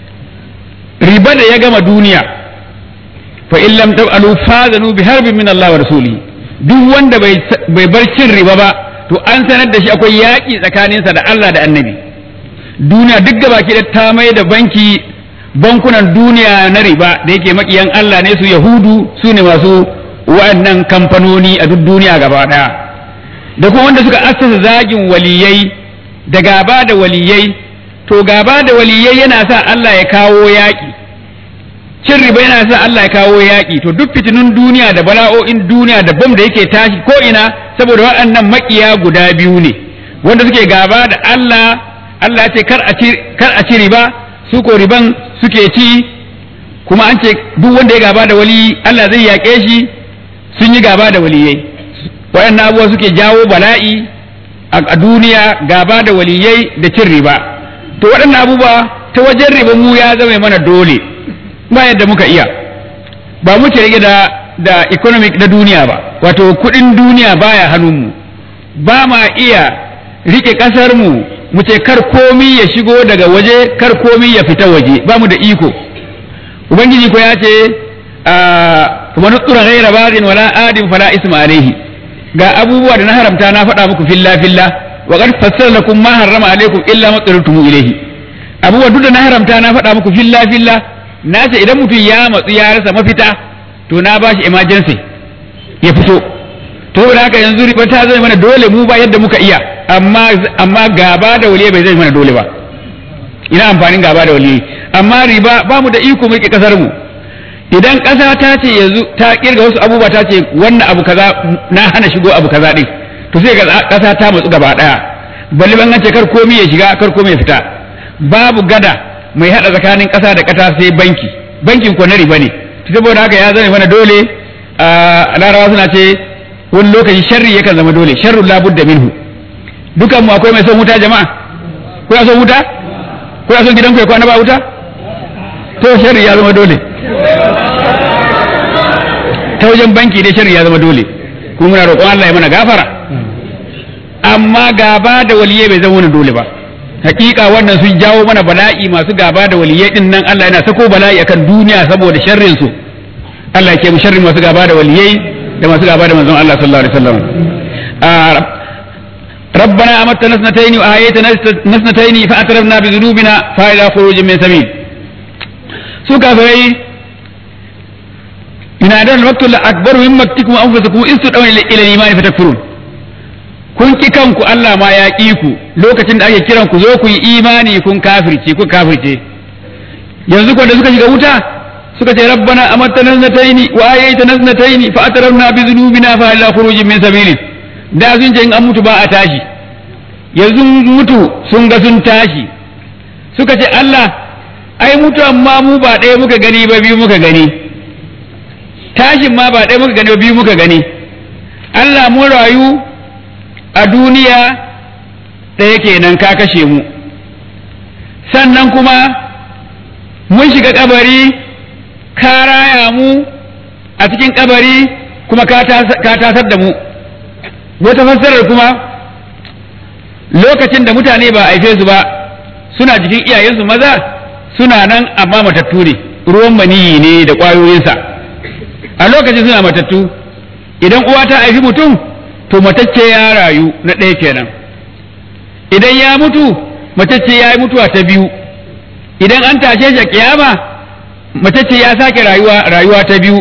riba da ya gama duniya fa in lam taf'alu fazanu bi harbin min Allah wa rasuli duk wanda bai bar cin riba ba to an sanar da shi akwai yaƙi tsakaninsa da Allah da annabi duniya duk gaba ki ta mai da banki bankunan duniya na riba da yake makiyan Allah ne su yahudu su ne masu wa'annan kamfanoni a duk duniya gaba daya da kuma wanda suka assasa zagin waliyai da gaba da waliyai to gaba da waliyai yana sa Allah ya kawo yaƙi cin riba yana sa Allah ya kawo yaƙi to duk fitinun duniya da bala'o'in duniya da bom da yake tashi ko ina saboda waɗannan makiya guda biyu ne wanda suke gaba da Allah Allah ya ce kar a ci kar a ci riba su ko riban suke ci kuma an ce duk wanda ya gaba da wali Allah zai yaƙe shi sun yi gaba da waliyai waɗannan abubuwa suke jawo bala'i a duniya gaba da waliyai da cin riba to waɗannan abubuwa ta wajen riba mu ya zama mana dole ba yadda muka iya ba muke rike da da economic na duniya ba wato kuɗin duniya baya hannunmu ba ma iya rike ƙasar mu mu ce kar komi ya shigo daga waje kar komi ya fita waje ba mu da iko ubangiji ko ya ce kuma nutsura ghaira bagin wala adin fala isma alaihi ga abubuwa da na haramta na faɗa muku filla filla wa qad fassara lakum ma harrama alaikum illa ma tsartum ilaihi abubuwa duk da na haramta na faɗa muku filla filla na ce idan mutum ya matsu ya rasa mafita to na ba shi emergency ya fito to da haka yanzu riba ta zai mana dole mu ba yadda muka iya amma amma gaba da waliyi bai zai mana dole ba ina amfanin gaba da waliyi amma riba ba mu da iko mulki kasar mu idan ƙasa ta ce yanzu ta kirga wasu abubuwa ta ce wannan abu kaza na hana shigo abu kaza din to sai ga ƙasa ta matsu gaba daya balle ban ce kar komai ya shiga kar komai ya fita babu gada mai hada tsakanin ƙasa da ƙasa sai banki bankin ko na riba ne saboda haka ya zama mana dole a larawa suna ce wani lokaci sharri yakan zama dole sharru labudda minhu dukan mu akwai mai son wuta jama'a kuna son wuta kuna son gidan ku ya kwana ba wuta to sharri ya zama dole ta wajen banki dai sharri ya zama dole kuma muna roƙon Allah ya mana gafara amma gaba da waliyai bai zama wani dole ba hakika wannan sun jawo mana bala'i masu gaba da waliyai din nan Allah yana sako bala'i akan duniya saboda sharrin su Allah ya ke mu sharrin masu gaba da waliyai da masu gaba da manzon Allah sallallahu alaihi wasallam ربنا أمتنا اثنتين وآيتنا اثنتين فأترفنا بذنوبنا فإلى خروج من سبيل سوكا فري إن أدان الوقت الأكبر من مكتكم أنفسكم إذ تدعون إلى الإيمان فتكفرون kun ki kanku Allah ma ya ƙi ku lokacin da ake kiran ku zo ku yi imani kun kafirce ku kafirce yanzu ko da suka shiga wuta suka ce rabbana amattana naznataini wa ayaytana naznataini fa atarabna bi dhunubina fa ila khurujin min sabili da sun ce in an mutu ba a tashi yanzu mutu sun ga sun tashi suka ce Allah ai mutu amma mu ba ɗaya muka gani ba biyu muka gani tashin ma ba ɗaya muka gani ba biyu muka gani Allah mun rayu a duniya ɗaya kenan ka kashe mu sannan kuma mun shiga kabari ka raya mu a cikin kabari kuma ka tasar da mu wata fassarar kuma lokacin da mutane ba haife su ba suna jikin iyayensu maza suna nan amma matattu ne ruwan maniyi ne da ƙwayoyinsa a lokacin suna matattu idan uwa ta haifi mutum to matacce ya rayu na ɗaya kenan idan ya mutu matacce ya yi mutuwa ta biyu idan an tashe shi a kiyama matacce ya sake rayuwa rayuwa ta biyu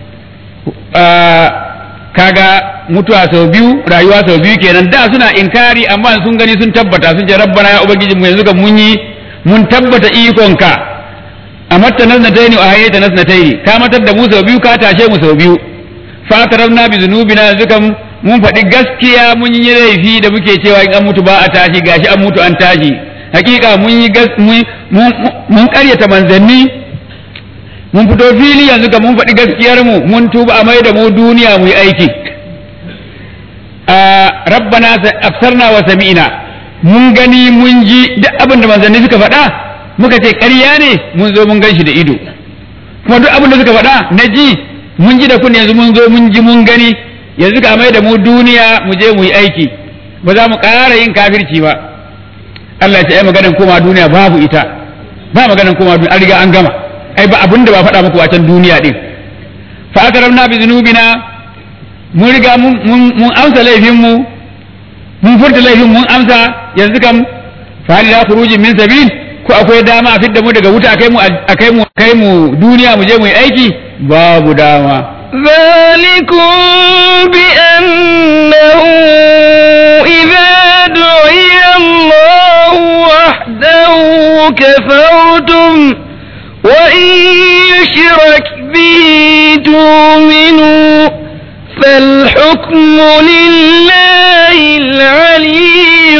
kaga mutuwa sau biyu rayuwa sau biyu kenan da suna inkari amma sun gani sun tabbata sun ce rabbana ya ubangiji mu yanzu kan mun yi mun tabbata ikonka a matta nasnataini a hayyata nasnataini ka matar da mu sau biyu ka tashe mu sau biyu fatarabna bi zunubina yanzu kan mun faɗi gaskiya mun yi laifi da muke cewa in an mutu ba a tashi gashi an mutu an tashi hakika mun yi mun karyata manzanni mun fito fili yanzu ka mun faɗi gaskiyar mu mun tuba a mai da mu duniya mu yi aiki a rabbana afsarna wa sami'na mun gani mun ji duk abin da manzanni suka faɗa muka ce ƙarya ne mun zo mun gan shi da ido kuma duk abin da suka faɗa na ji mun ji da kun yanzu mun zo mun ji mun gani yanzu ka mai da mu duniya mu je mu yi aiki ba za mu ƙara yin kafirci ba Allah ya ce ai maganan koma duniya babu ita ba maganan koma duniya an riga an gama ai ba abinda ba faɗa muku a can duniya din fa akaramna bi zunubina mun riga mun amsa laifin mu mun furta laifin mun amsa yanzu kam fa hal la khurujin min sabil ko akwai dama a fidda mu daga wuta akai mu akai mu kai mu duniya mu je mu yi aiki babu dama ذلكم بأنه إذا دعي الله وحده كفرتم وإن يشرك به تؤمنوا فالحكم لله العلي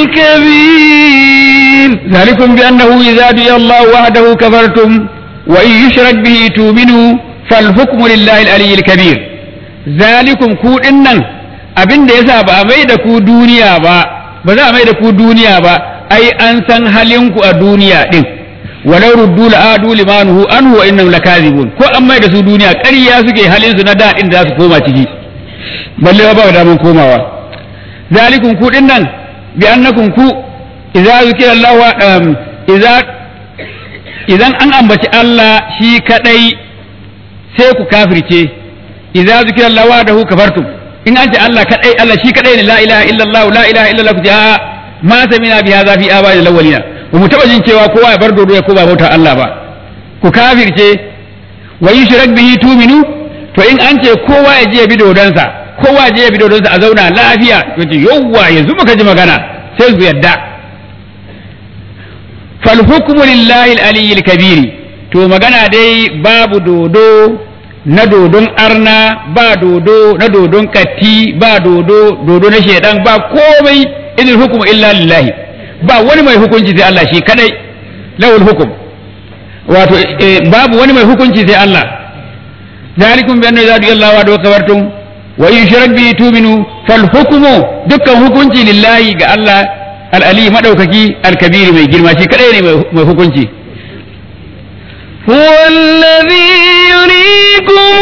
الكبير ذلكم بأنه إذا دعي الله وحده كفرتم وإن يشرك به تؤمنوا فالحكم لله العلي الكبير ذلكم ku dinnan abin da yasa ba a mai da ku duniya ba ba za a mai da ku duniya ba ai an san halinku a duniya din walau ruddu la adu limanuhu anhu wa innahum lakazibun ko an mai da su duniya ƙarya suke halin su na daɗin da za su koma ciki balle ba da mun komawa zalikum ku dinnan bi annakum ku idza zikira Allah idza idan an ambaci Allah shi kadai sai ku kafirce idza zikira Allah wahdahu kafartum in an ce Allah kadai Allah shi kadai ne la ilaha illallah la ilaha illallah ku ce a ma samina bi hadha fi abai al-awwalina ba mu taba jin cewa kowa ya bar dodo ya koba bauta Allah ba ku kafirce wa yushrak bihi tuminu to in an ce kowa ya je ya bi dodonsa kowa je ya bi dodonsa a zauna lafiya to ce yawwa yanzu muka ji magana sai su yadda fal hukmu lillahi al-aliyyil kabiri to magana dai babu dodo na dodon arna ba dodo na dodon katti ba dodo dodo na shedan ba komai idil hukmu illa lillahi ba wani mai hukunci sai Allah shi kadai lawul hukum wato babu wani mai hukunci sai Allah zalikum bi anna zadu Allah wa kabartum wa in shirak bi tuminu fal hukmu dukkan hukunci lillahi ga Allah al ali madaukaki al kabiri mai girma shi kadai ne mai hukunci هو الذي يريكم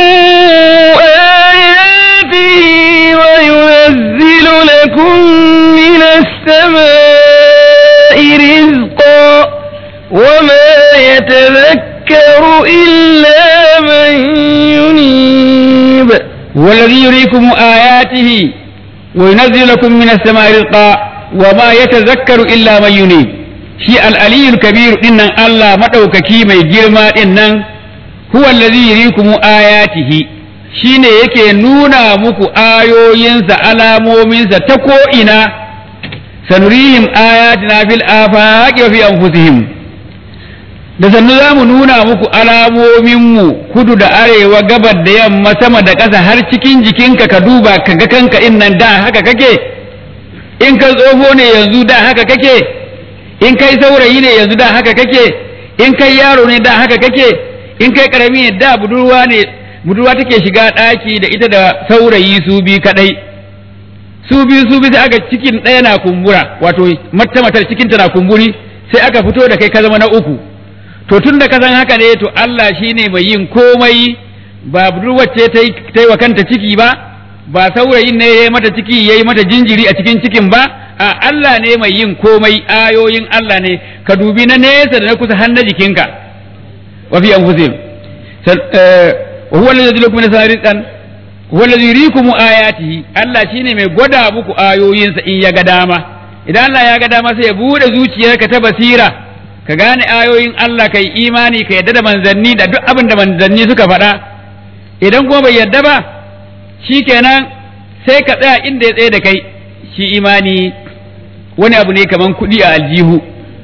آياته وينزل لكم من السماء رزقا وما يتذكر إلا من ينيب هو الذي يريكم آياته وينزل لكم من السماء رزقا وما يتذكر إلا من ينيب shi al'aliyul kabir dinnan Allah maɗaukaki mai girma dinnan huwa allazi yurikumu ayatihi shine yake nuna muku ayoyinsa alamominsa ta ko'ina sanurihim ayatina fil afaqi wa fi anfusihim da sannu za mu nuna muku alamominmu kudu da arewa gabar da yamma sama da ƙasa har cikin jikinka ka duba ka ga kanka in nan da haka kake in kai tsoho ne yanzu da haka kake in kai saurayi ne yanzu da haka kake in kai yaro ne da haka kake in kai karami ne da budurwa ne budurwa take shiga ɗaki da ita da saurayi su bi kadai su biyu su bi sai aka cikin ɗaya na kumbura wato mata matar cikin ta na kumburi sai aka fito da kai ka zama na uku to tun da ka san haka ne to Allah shine mai yin komai ba budurwar ce ta yi wa kanta ciki ba ba saurayin ne ya yi mata ciki ya yi mata jinjiri a cikin cikin ba a Allah ne mai yin komai ayoyin Allah ne ka dubi na nesa da na kusa har na jikinka wa fi anfusihim wa huwa alladhi lakum min rizqan huwa alladhi yuriikum ayatihi Allah shine mai gwada muku ayoyinsa in ya ga dama idan Allah ya ga dama sai ya bude zuciyarka ta basira ka gane ayoyin Allah kai imani ka yadda da manzanni da duk abin da manzanni suka faɗa idan kuma bai yadda ba shikenan sai ka tsaya inda ya tsaye da kai shi imani wani abu ne kaman kuɗi a aljihu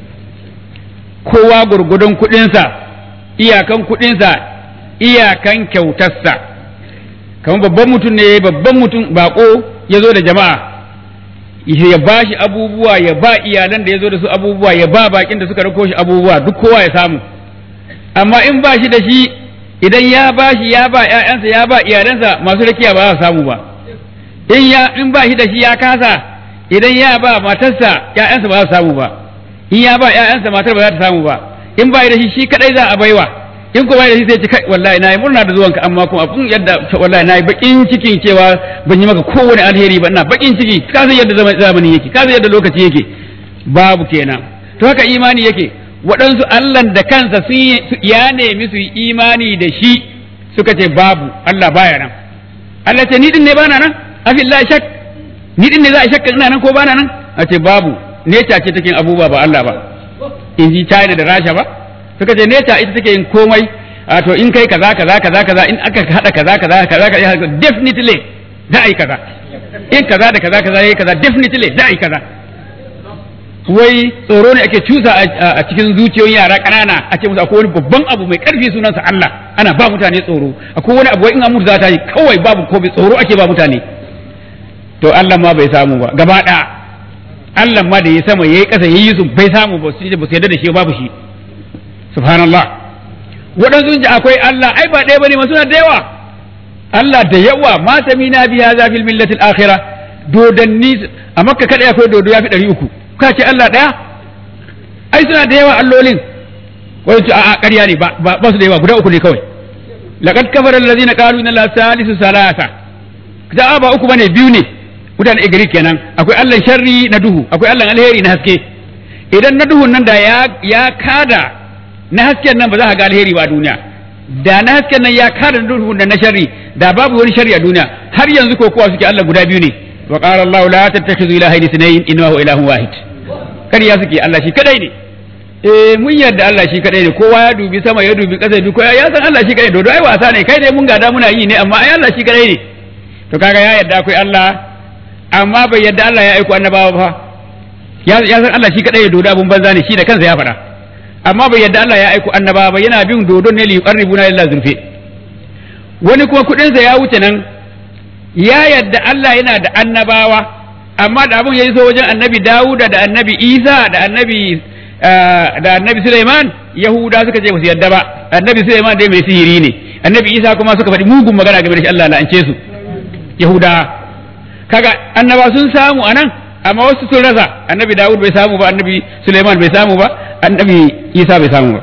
kowa gurgudun kuɗinsa iyakan kuɗinsa iyakan kyautarsa kamar babban mutum ne babban mutum bako ya zo da jama'a ya ba shi abubuwa ya ba iyalan da ya zo da su abubuwa ya ba bakin da suka rako shi abubuwa duk kowa ya samu amma in ba shi da shi idan ya ba shi ya ba ƴaƴansa ya ba iyalansa masu rakiya ba za su samu ba in ya in ba shi da shi ya kasa idan ya ba matarsa ƴaƴansa ba za su samu ba in ya ba ƴaƴansa matar ba za ta samu ba in ba da shi shi kadai za a baiwa in kuma da shi sai ce kai wallahi nayi murna da zuwanka amma kuma abun yadda wallahi nayi bakin cikin cewa ban yi maka kowane alheri ba ina bakin ciki ka san yadda zamani yake ka san yadda lokaci yake babu kenan to haka imani yake waɗansu Allah da kansa sun ya nemi su yi imani da shi suka ce babu Allah baya nan Allah ce ni din ne bana nan afillahi shak ni din ne za a shakka ina nan ko bana nan a ce babu neca ce take abubuwa ba Allah ba in ji China da Rasha ba suka ce neca ita take yin komai a to in kai kaza kaza kaza kaza in aka hada kaza kaza kaza kaza definitely za a yi kaza in kaza da kaza kaza yayi kaza definitely za a yi kaza wai tsoro ne ake cusa a cikin zuciyoyin yara ƙanana a ce musu akwai wani babban abu mai ƙarfi sunansa Allah ana ba mutane tsoro akwai wani abu in an mutu za ta yi kawai babu ko tsoro ake ba mutane to Allah ma bai samu ba gaba ɗaya Allah ma da ya sama yayi ƙasa yayi su bai samu ba su ba su yarda da shi babu shi subhanallah waɗansu ji akwai Allah ai ba ɗaya bane ma suna da yawa Allah da yawa ma samina biya za fil millatil akhirah dodanni a makka kada akwai dodo ya fi ɗari uku ka ce Allah ɗaya ai suna da yawa allolin wani ce a'a ƙarya ne ba su da yawa guda uku ne kawai laqad kafara allazina qalu inna la salisu salasa da ba uku bane biyu ne mutane igri kenan akwai Allah sharri na duhu akwai Allah alheri na haske idan na duhun nan da ya ya kada na hasken nan ba za ka ga alheri ba a duniya da na hasken nan ya kada na duhun da na sharri da babu wani sharri a duniya har yanzu ko kowa suke Allah guda biyu ne wa qala Allah la tattakhidhu ilahayn ithnayn innahu ilahun wahid kariya suke Allah shi kadai ne eh mun yarda Allah shi kadai ne kowa ya dubi sama ya dubi ƙasa duk ya san Allah shi kadai dodo ai wasa ne kai dai mun gada muna yi ne amma ai Allah shi kadai ne to kaga ya yarda akwai Allah amma bai yarda Allah ya aiko annabawa ba ya san Allah shi kadai ne dodo abun banza ne shi da kansa ya faɗa amma bai yarda Allah ya aiko annabawa ba yana bin dodo ne li yuqarribuna lillahi zulfi wani kuma kudin sa ya wuce nan ya yarda Allah yana da annabawa amma da abun ya so wajen annabi Dawuda da annabi Isa da annabi da annabi Suleiman Yahuda suka ce basu yarda ba annabi Suleiman dai mai sihiri ne annabi Isa kuma suka faɗi mugun magana game da shi Allah la'ance su Yahuda kaga annaba sun samu anan amma wasu sun rasa annabi Dawud bai samu ba annabi Suleiman bai samu ba annabi Isa bai samu ba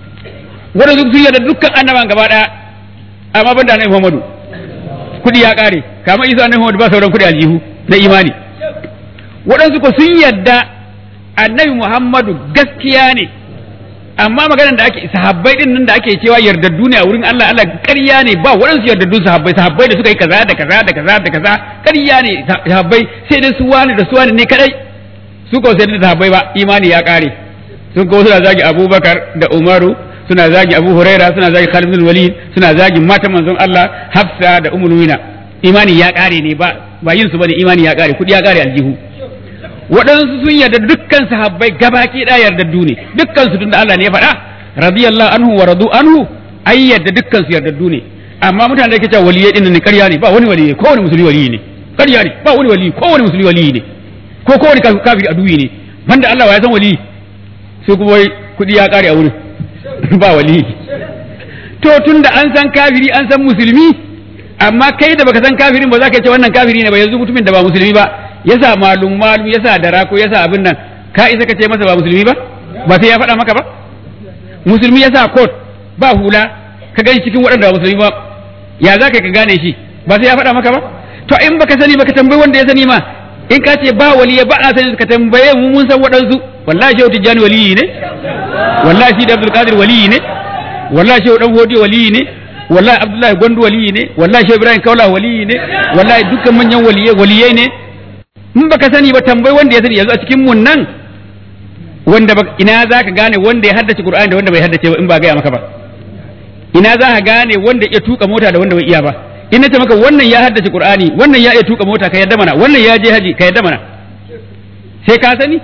wanda sun yarda dukkan annaban gaba daya amma ban da annabi Muhammadu kudi ya kare kamar Isa annabi Muhammadu ba sauran kudi aljihu na imani waɗansu ko sun yadda annabi Muhammadu gaskiya ne amma maganar da ake sahabbai din nan da ake cewa yardaddu ne a wurin Allah Allah ƙarya ne ba waɗansu yardaddun sahabbai sahabbai da suka yi kaza da kaza da kaza da kaza ƙarya ne sahabbai sai dai su wani da su wani ne kadai su ko sai da sahabbai ba imani ya ƙare sun ko suna zagi Abubakar da Umaru suna zagi Abu Huraira suna zagi Khalid bin Walid suna zagi matan manzon Allah Hafsa da Ummul Mu'minin imani ya ƙare ne ba ba yin su bane imani ya ƙare kudi ya ƙare aljihu waɗansu sun yarda dukkan sahabbai gabaki ɗaya yardaddu ne dukkan su tunda Allah ne ya faɗa radiyallahu anhu wa radu anhu ai yadda dukkan su yardaddu ne amma mutane da ke cewa waliyai din ne ƙarya ne ba wani waliyai ko wani musulmi waliyi ne ƙarya ne ba wani waliyi ko wani musulmi waliyi ne ko ko wani kafiri aduwi ne banda Allah wa ya san waliyi sai kuma wai kuɗi ya ƙare a wurin ba waliyi to tunda an san kafiri an san musulmi amma kai da baka san kafirin ba za ka ce wannan kafiri ne ba yanzu mutumin da ba musulmi ba yasa malum malum yasa dara ko yasa abin nan ka isa ka ce masa ba musulmi ba ba sai ya faɗa maka ba musulmi yasa coat ba hula ka gani cikin waɗanda ba musulmi ba ya za ka gane shi ba sai ya faɗa maka ba to in baka sani baka tambayi wanda ya sani ma in ka ce ba waliya ba a sani ka tambaye mu mun san waɗansu wallahi shehu tijjani waliyi ne wallahi shi da abdul qadir waliyi ne wallahi shehu dan hodi waliyi ne wallahi abdullahi gwandu waliyi ne wallahi shehu ibrahim kaula waliyi ne wallahi dukkan manyan waliyai waliyai ne in baka sani ba tambayi wanda ya sani yanzu a cikin mun nan wanda ina za ka gane wanda ya haddace qur'ani da wanda bai haddace ba in ba gaya maka ba ina za ka gane wanda ya tuka mota da wanda bai iya ba in nace maka wannan ya haddace qur'ani wannan ya iya tuka mota ka yadda mana wannan ya je haji ka yadda mana sai ka sani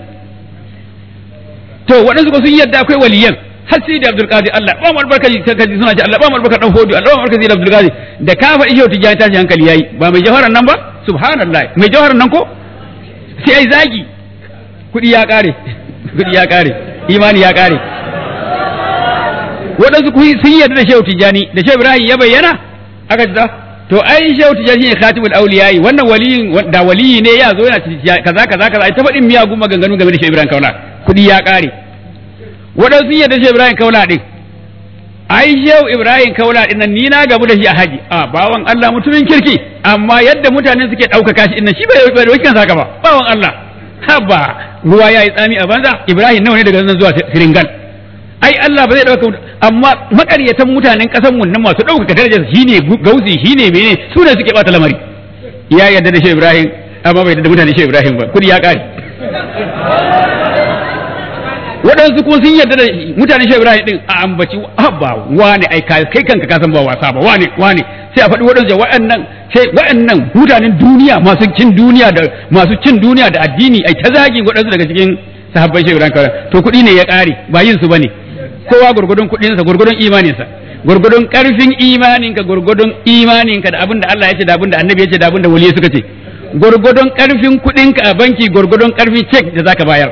to waɗansu ko sun yadda akwai waliyan har sai da Abdul Qadir Allah ba mu albarka kaji suna ce Allah ba mu albarka dan hodo Allah ba mu albarka da Abdul Qadir da ka faɗi shehu tijani tashi hankali yayi ba mai jawaran nan ba subhanallah mai jawaran nan ko sai ai zagi kuɗi ya ƙare kuɗi ya ƙare imani ya ƙare waɗansu sun yarda da shehu tijani da shehu ibrahim ya bayyana aka ji to ai shehu tijani shine khatibul awliya wannan waliyin da waliyi ne ya zo yana kaza kaza kaza ai ta faɗin miyagun maganganu game da shehu ibrahim kaula kuɗi ya ƙare waɗansu sun yarda shehu ibrahim kaula din ai shehu ibrahim kaula din nan ni na gabu da shi a haji a bawan Allah mutumin kirki amma yadda mutanen suke ɗaukaka shi din shi bai bai wakin saka ba bawan Allah haba ruwa ya yi tsami a banza ibrahim nawa ne daga nan zuwa siringal ai Allah ba zai dauka amma makaryatan mutanen kasan mun nan masu dauka darajar shine gauzi shine mene su ne suke bata lamari ya yarda da shi Ibrahim amma bai yarda da mutanen shi Ibrahim ba kudi ya kare waɗansu kuma sun yarda da mutanen shi Ibrahim din a ambaci ba wane ai kai kanka ka san ba wasa ba wane wane sai a faɗi waɗansu waɗannan sai waɗannan mutanen duniya masu cin duniya da masu cin duniya da addini ai ta zagin waɗansu daga cikin sahabban shi Ibrahim to kuɗi ne ya ƙare ba yin su bane kowa gurgudun kuɗinsa gurgudun imaninsa gurgudun ƙarfin imaninka gurgudun imaninka da abin da Allah ya ce da abin da annabi ya ce da abin da waliyai suka ce gurgudun ƙarfin kuɗinka a banki gurgudun ƙarfin cek da zaka bayar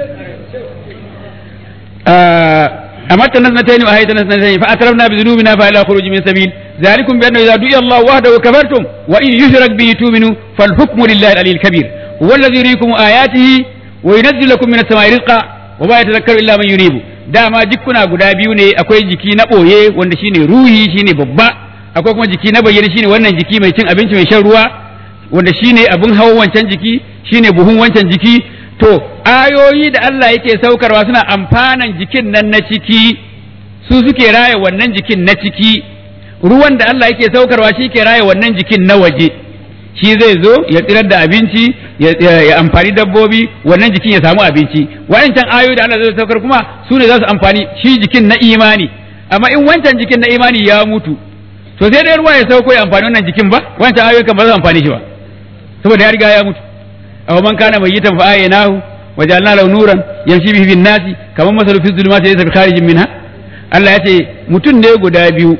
أمرت الناس نتين وأهيت الناس نتين فأترفنا بذنوبنا فإلى خروج من سبيل ذلكم بأنه إذا دعي الله وحده كفرتم وإن يشرك به تؤمنوا فالحكم لله العلي الكبير هو الذي يريكم آياته وينزل لكم من السماء رزقا وما يتذكر إلا من ينيب dama jikuna guda biyu ne akwai jiki na ɓoye wanda shine ruhi shine babba akwai kuma jiki na bayyana shine wannan jiki mai cin abinci mai shan ruwa wanda shine abin hawan wancan jiki shine buhun wancan jiki to ayoyi da Allah yake saukarwa suna amfanan jikin nan na ciki su suke raya wannan jikin na ciki ruwan da Allah yake saukarwa shi ke raya wannan jikin na waje shi zai zo ya tsirar da abinci ya amfani dabbobi wannan jikin ya samu abinci waɗancan ayoyi da Allah zai saukar kuma su ne za su amfani shi jikin na imani amma in wancan jikin na imani ya mutu to sai dai ruwa ya sauko ya amfani wannan jikin ba wancan ayoyi kan ba za su amfani shi ba saboda ya riga ya mutu aw man kana mayyitan fa aynahu wa ja'alna lahu nuran yamshi bihi bin nasi kaman masalu fi dhulumati laysa bi kharijin minha Allah ya ce mutum ne guda biyu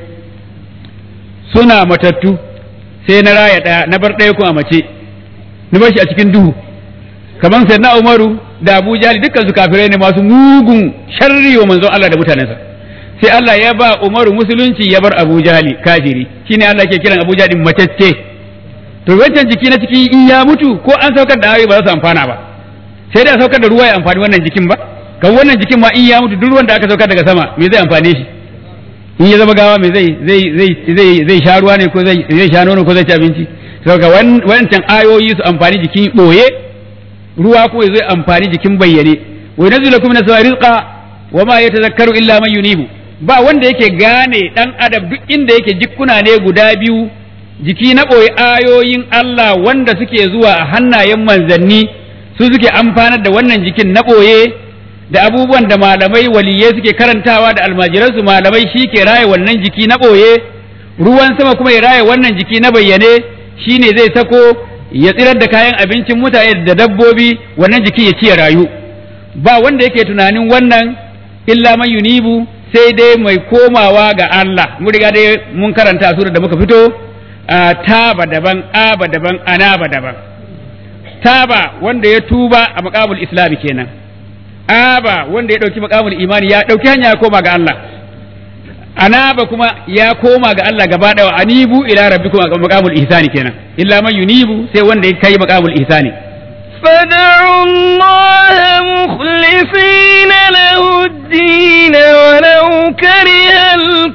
suna matattu sai na raya ɗaya na bar ɗaya kuma mace na bar shi a cikin duhu kamar sai na umaru da abu jali dukkan su kafirai ne masu mugun sharri wa manzon Allah da mutanensa sai Allah ya ba umaru musulunci ya bar abu jali kafiri shine Allah ke kiran abu jali matacce to wancan jiki na ciki in ya mutu ko an saukar da ayoyi ba za su amfana ba sai dai a saukar da ruwa ya amfani wannan jikin ba kan wannan jikin ma in ya mutu duk ruwan da aka saukar daga sama me zai amfane shi in ya zama gawa me zai zai zai zai zai sha ruwa ne ko zai zai sha nono ko zai ci abinci saboda wancan ayoyi su amfani jikin boye ruwa ko zai amfani jikin bayyane wa yanzu lakum min as rizqa wa ma yatazakkaru illa man yunibu ba wanda yake gane dan adam duk inda yake jikkuna ne guda biyu jiki na boye ayoyin Allah wanda suke zuwa a hannayen manzanni su suke amfanar da wannan jikin na boye da abubuwan da malamai waliyai suke karantawa da almajiransu malamai shi ke raye wannan jiki na ɓoye ruwan sama kuma ya raye wannan jiki na bayyane shi ne zai sako ya tsirar da kayan abincin mutane da dabbobi wannan jiki ya ci ya rayu ba wanda yake tunanin wannan illa man yunibu sai dai mai komawa ga Allah mun riga dai mun karanta sura da muka fito taba daban aba daban anaba daban taba wanda ya tuba a maqamul islami kenan aba wanda ya dauki maqamul imani ya dauki hanya ya koma ga Allah anaba kuma ya koma ga Allah gaba daya anibu ila rabbikum maqamul ihsani kenan illa man yunibu sai wanda ya kai maqamul ihsani فادعوا الله مخلصين له الدين ولو كره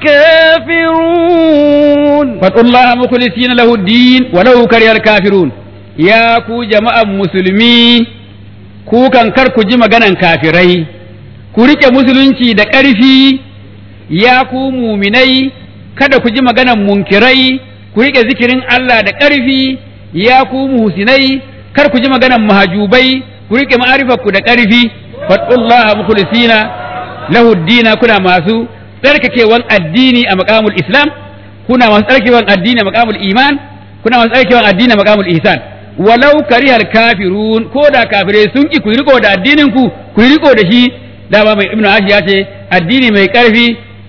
الكافرون فادعوا الله مخلصين له الدين ولو كره الكافرون يا كو جماعة مسلمي ku kan kar ku ji maganan kafirai ku rike musulunci da ƙarfi ya ku muminai kada ku ji maganan munkirai ku rike zikirin Allah da ƙarfi ya ku muhsinai kar ku ji maganan mahajubai ku rike ma'arifar ku da ƙarfi fadullaha mukhlisina lahu dina kuna masu tsarkakewan addini a maqamul islam kuna masu tsarkakewan addini a maqamul iman kuna masu tsarkakewan addini a maqamul ihsan walau karihal kafirun ko da kafirai sun ki ku riko da addinin ku ku riko da shi dama mai ibnu ashi ya ce addini mai ƙarfi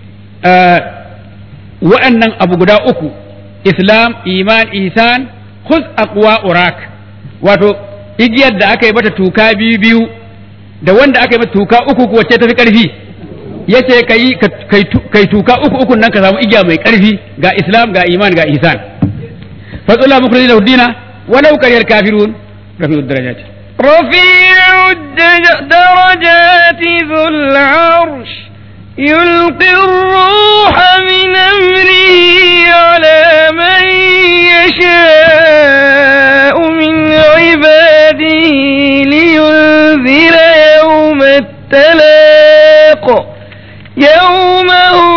wa'annan abu guda uku islam iman ihsan khuz aqwa urak wato igiyar da aka yi mata tuka biyu biyu da wanda aka yi mata tuka uku ko wacce tafi karfi yace kai kai tuka uku uku nan ka samu igiya mai karfi ga islam ga iman ga ihsan fadula mukhrijin lahu walau kariyal kafirun rafi'ud darajat رفيع الدرجات ذو العرش يلقي الروح من أمره على من يشاء من عباده لينذر يوم التلاق يوم هم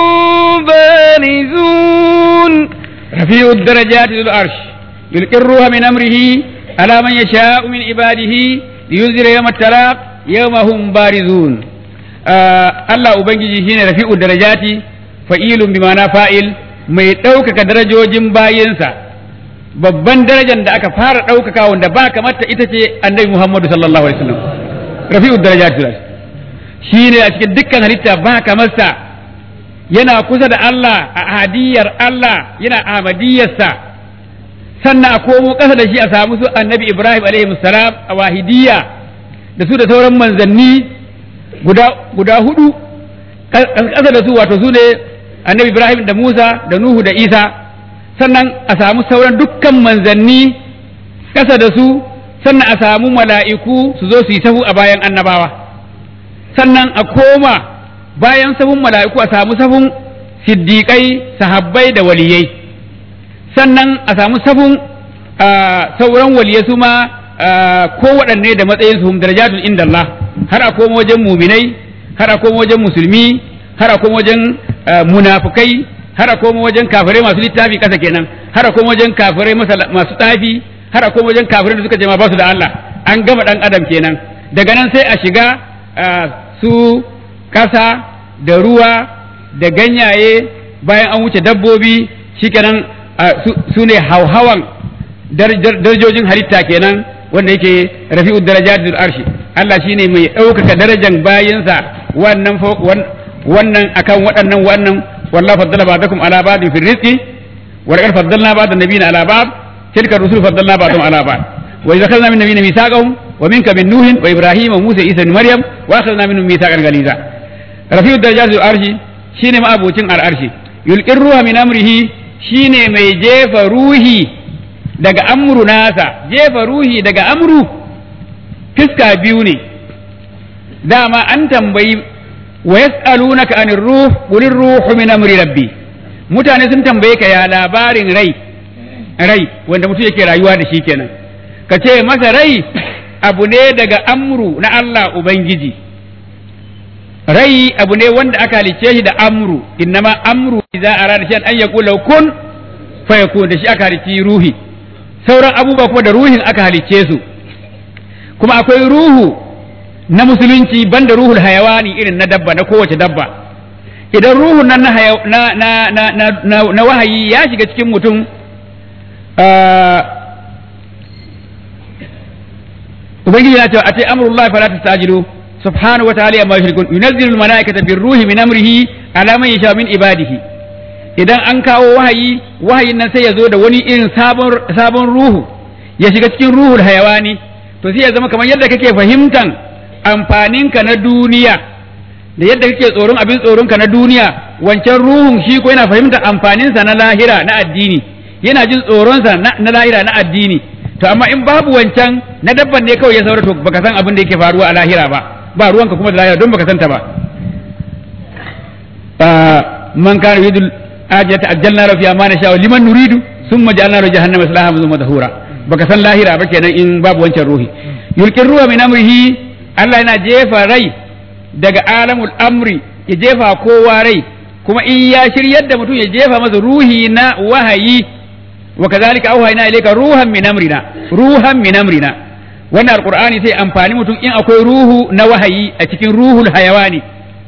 بارزون رفيع الدرجات ذو العرش يلقي الروح من أمره على من يشاء من عباده لينذر يوم التلاق يوم هم بارزون Allah Ubangiji shine rafi'u darajati fa'ilun bi ma'ana fa'il mai ɗaukaka darajojin bayinsa babban darajar da aka fara ɗaukaka wanda ba kamata ita ce annabi Muhammadu sallallahu alaihi wasallam rafi'u darajati shine a cikin dukkan halitta ba kamarsa yana kusa da Allah a ahadiyar Allah yana ahmadiyarsa sannan a komo ƙasa da shi a samu su annabi Ibrahim alaihi salam a wahidiyya da su da sauran manzanni guda guda hudu ƙasa da su wato su ne annabi Ibrahim da Musa da Nuhu da Isa sannan a samu sauran dukkan manzanni ƙasa da su sannan a samu mala'iku su zo su yi sahu a bayan annabawa sannan a koma bayan sahun mala'iku a samu sahun siddiƙai sahabbai da waliyai sannan a samu sahun sauran waliyai su ma ko waɗanne da matsayin su darajatun inda Allah har a koma wajen muminai har a koma wajen musulmi har a koma wajen munafukai har a koma wajen kafirai masu littafi kasa kenan har a koma wajen kafirai masu tsafi har a koma wajen kafirai da suka jama ba su da Allah an gama dan adam kenan daga nan sai a shiga su kasa da ruwa da ganyaye bayan an wuce dabbobi shikenan su ne hauhawan darajojin halitta kenan wanda yake rafi'ud darajatul arshi Allah shine mai ɗaukaka darajan bayinsa wannan wannan akan waɗannan wannan wallahu faddala ba'dakum ala ba'din fi rizqi wa laqad faddalna ba'd an-nabiyina ala ba'd tilka ar-rusul faddalna ba'dahum ala ba'd wa idza akhadna min nabiyina mithaqahum wa minka min nuhin wa ibrahima wa musa isa ibn maryam wa akhadna minhum mithaqan ghaliza rafi'ud darajatul arshi shine ma'abucin al-arshi yulqir ruha min amrihi shine mai jefa ruhi daga amru nasa jefa ruhi daga amru fiska biyu ne dama an tambayi wa yas'alunaka anir ruh qulir ruhu min amri rabbi mutane sun tambaye ka ya labarin rai rai wanda mutum yake rayuwa da shi kenan ka ce masa rai abu ne daga amru na Allah ubangiji rai abu ne wanda aka halicce shi da amru innama amru idza arada shay'an an yaqula kun fayakun da shi aka halicci ruhi sauran abubuwa kuma da ruhin aka halicce su kuma akwai ruhu na musulunci banda ruhul hayawani irin na dabba na kowace dabba idan ruhun nan na, na, na, na, na, na, na wahayi ya shiga cikin mutum ubangiji na cewa ate amrullahi fala tastajilu subhanahu wa ta'ala amma yushrikun yunazzilu al-malaikata bir-ruhi min amrihi alaman yasha min ibadihi idan an kawo wahayi wahayin nan sai ya zo da wani irin sabon sabon ruhu ya shiga cikin ruhul hayawani to sai ya zama kamar yadda kake fahimtan amfaninka na duniya da yadda kake tsoron abin tsoronka na duniya wancan ruhun shi ko yana fahimtar amfaninsa na lahira na addini yana jin tsoronsa na lahira na addini to amma in babu wancan na dabban ne kawai ya saura to baka san abin da yake faruwa a lahira ba ba ruwanka kuma da lahira don baka santa ba man kana yudul ajata ajjalna lahu fiha ma nasha liman nuridu thumma ja'alna lahu jahannama salaha mazmuma dahura baka san lahira ba kenan in babu wancan ruhi yulqir ruwa min amrihi Allah yana jefa rai daga alamul amri ya jefa kowa rai kuma in ya shiryar da mutum ya jefa masa ruhi na wahayi wa kazalika auhayna ilayka ruhan min amrina ruhan min amrina wannan alqur'ani sai amfani mutum in akwai ruhu na wahayi a cikin ruhul hayawani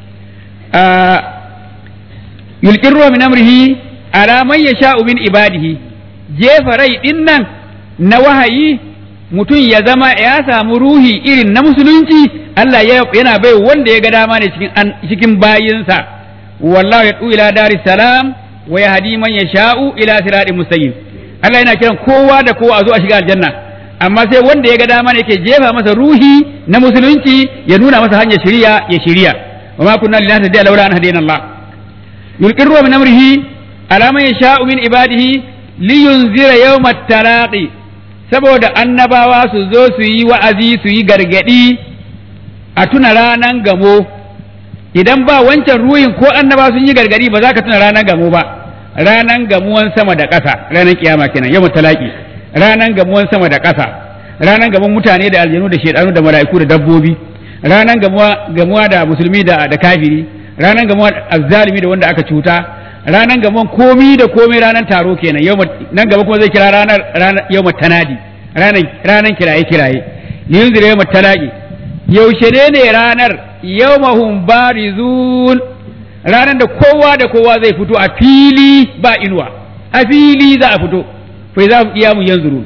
yulqir ruha min amrihi ala man yasha'u min ibadihi jefa rai din nan na wahayi mutum ya zama ya samu ruhi irin na musulunci Allah yana bai wanda ya ga dama ne cikin cikin bayinsa wallahu yad'u ila daris salam wa yahdi man yasha'u ila siratin mustaqim Allah yana kiran kowa da kowa a zo a shiga aljanna amma sai wanda ya ga dama ne yake jefa masa ruhi na musulunci ya nuna masa hanyar shiriya ya shiriya wa ma kunna lillahi tadiya laula an hadina Allah yulqirru min amrihi ala man yasha'u min ibadihi liyunzira yawmat talaqi saboda annabawa su zo su yi wa'azi su yi gargadi a tuna ranan gamo idan ba wancan ruhin ko annaba sun yi gargadi ba za ka tuna ranan gamo ba ranan gamuwan sama da ƙasa ranan kiyama kenan yau talaki ranan gamuwan sama da ƙasa ranan gamuwan mutane da aljanu da shedanu da mala'iku da dabbobi ranan gamuwa gamuwa da musulmi da da kafiri ranan gamuwa azzalimi da wanda aka cuta ranan gamuwan komi da komai ranan taro kenan yau nan gaba kuma zai kira ranar ranar yau tanadi ranan ranan kiraye kiraye yunzira yau talaki yaushe ne ne ranar yawmahum barizun ranar da kowa da kowa zai fito a fili ba inuwa a fili za a fito fa za mu iya mu yanzuru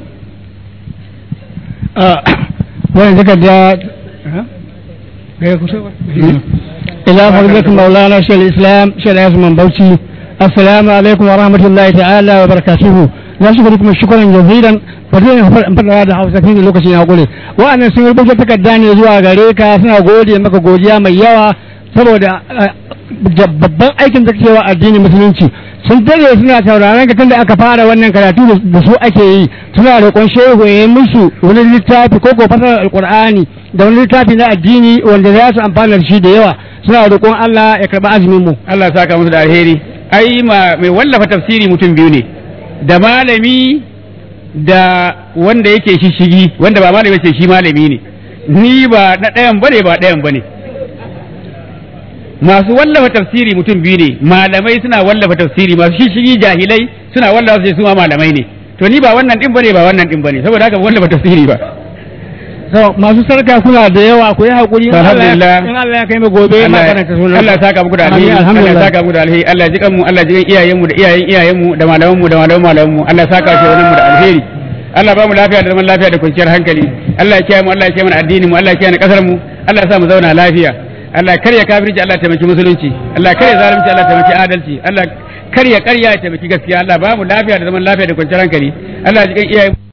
wannan takarda ga kusa ba ila fadilatu maulana shaykhul islam shaykh Usman Bauchi assalamu alaikum wa rahmatullahi ta'ala wa barakatuhu na shukuru kuma shukran jazilan fadilin fadawa da Hausa kin lokacin ya gure wa'annan sun rubuta takarda ne zuwa gare ka suna gode maka godiya mai yawa saboda babban aikin da cewa addinin musulunci sun dare suna sauraron ka tunda aka fara wannan karatu da su ake yi suna roƙon shehu ya yi musu wani littafi ko ko fasarar alqur'ani da wani littafi na addini wanda za su amfana da shi da yawa suna roƙon Allah ya karɓi azumin mu Allah saka musu da alheri ai ma mai wallafa tafsiri mutum biyu ne da malami da wanda yake shishigi wanda ba malami ce shi malami ne ni ba na ɗayan bane ba ɗayan bane masu wallafa tafsiri mutum biyu ne malamai suna wallafa tafsiri masu shishigi jahilai suna wallafa su ma malamai ne to ni ba wannan din bane ba wannan din bane saboda haka wallafa tafsiri ba so masu sarka kuna da yawa ku yi hakuri in Alhamdulillah. Allah in Allah ya kai mu gobe ma karanta sunan Allah ya saka muku da alheri Allah ya alhamdulillah saka muku da alheri Allah ya jikan mu Allah ya jikan iyayen mu da iyayen iyayen mu da malaman mu da malaman malaman mu Allah ya saka shi wannan mu da alheri Allah ba mu lafiya da zaman lafiya da kwanciyar hankali Allah ya kiyaye mu Allah ya kiyaye mana addinin mu Allah ya kiyaye kasar mu Allah ya sa mu zauna lafiya Allah ya karya kafirci Allah ya taimaki musulunci Allah ya karya zalunci Allah ya taimaki adalci Allah ya karya karya ya taimaki gaskiya Allah ba mu lafiya da zaman lafiya da kwanciyar hankali Allah ya jikan iyayen mu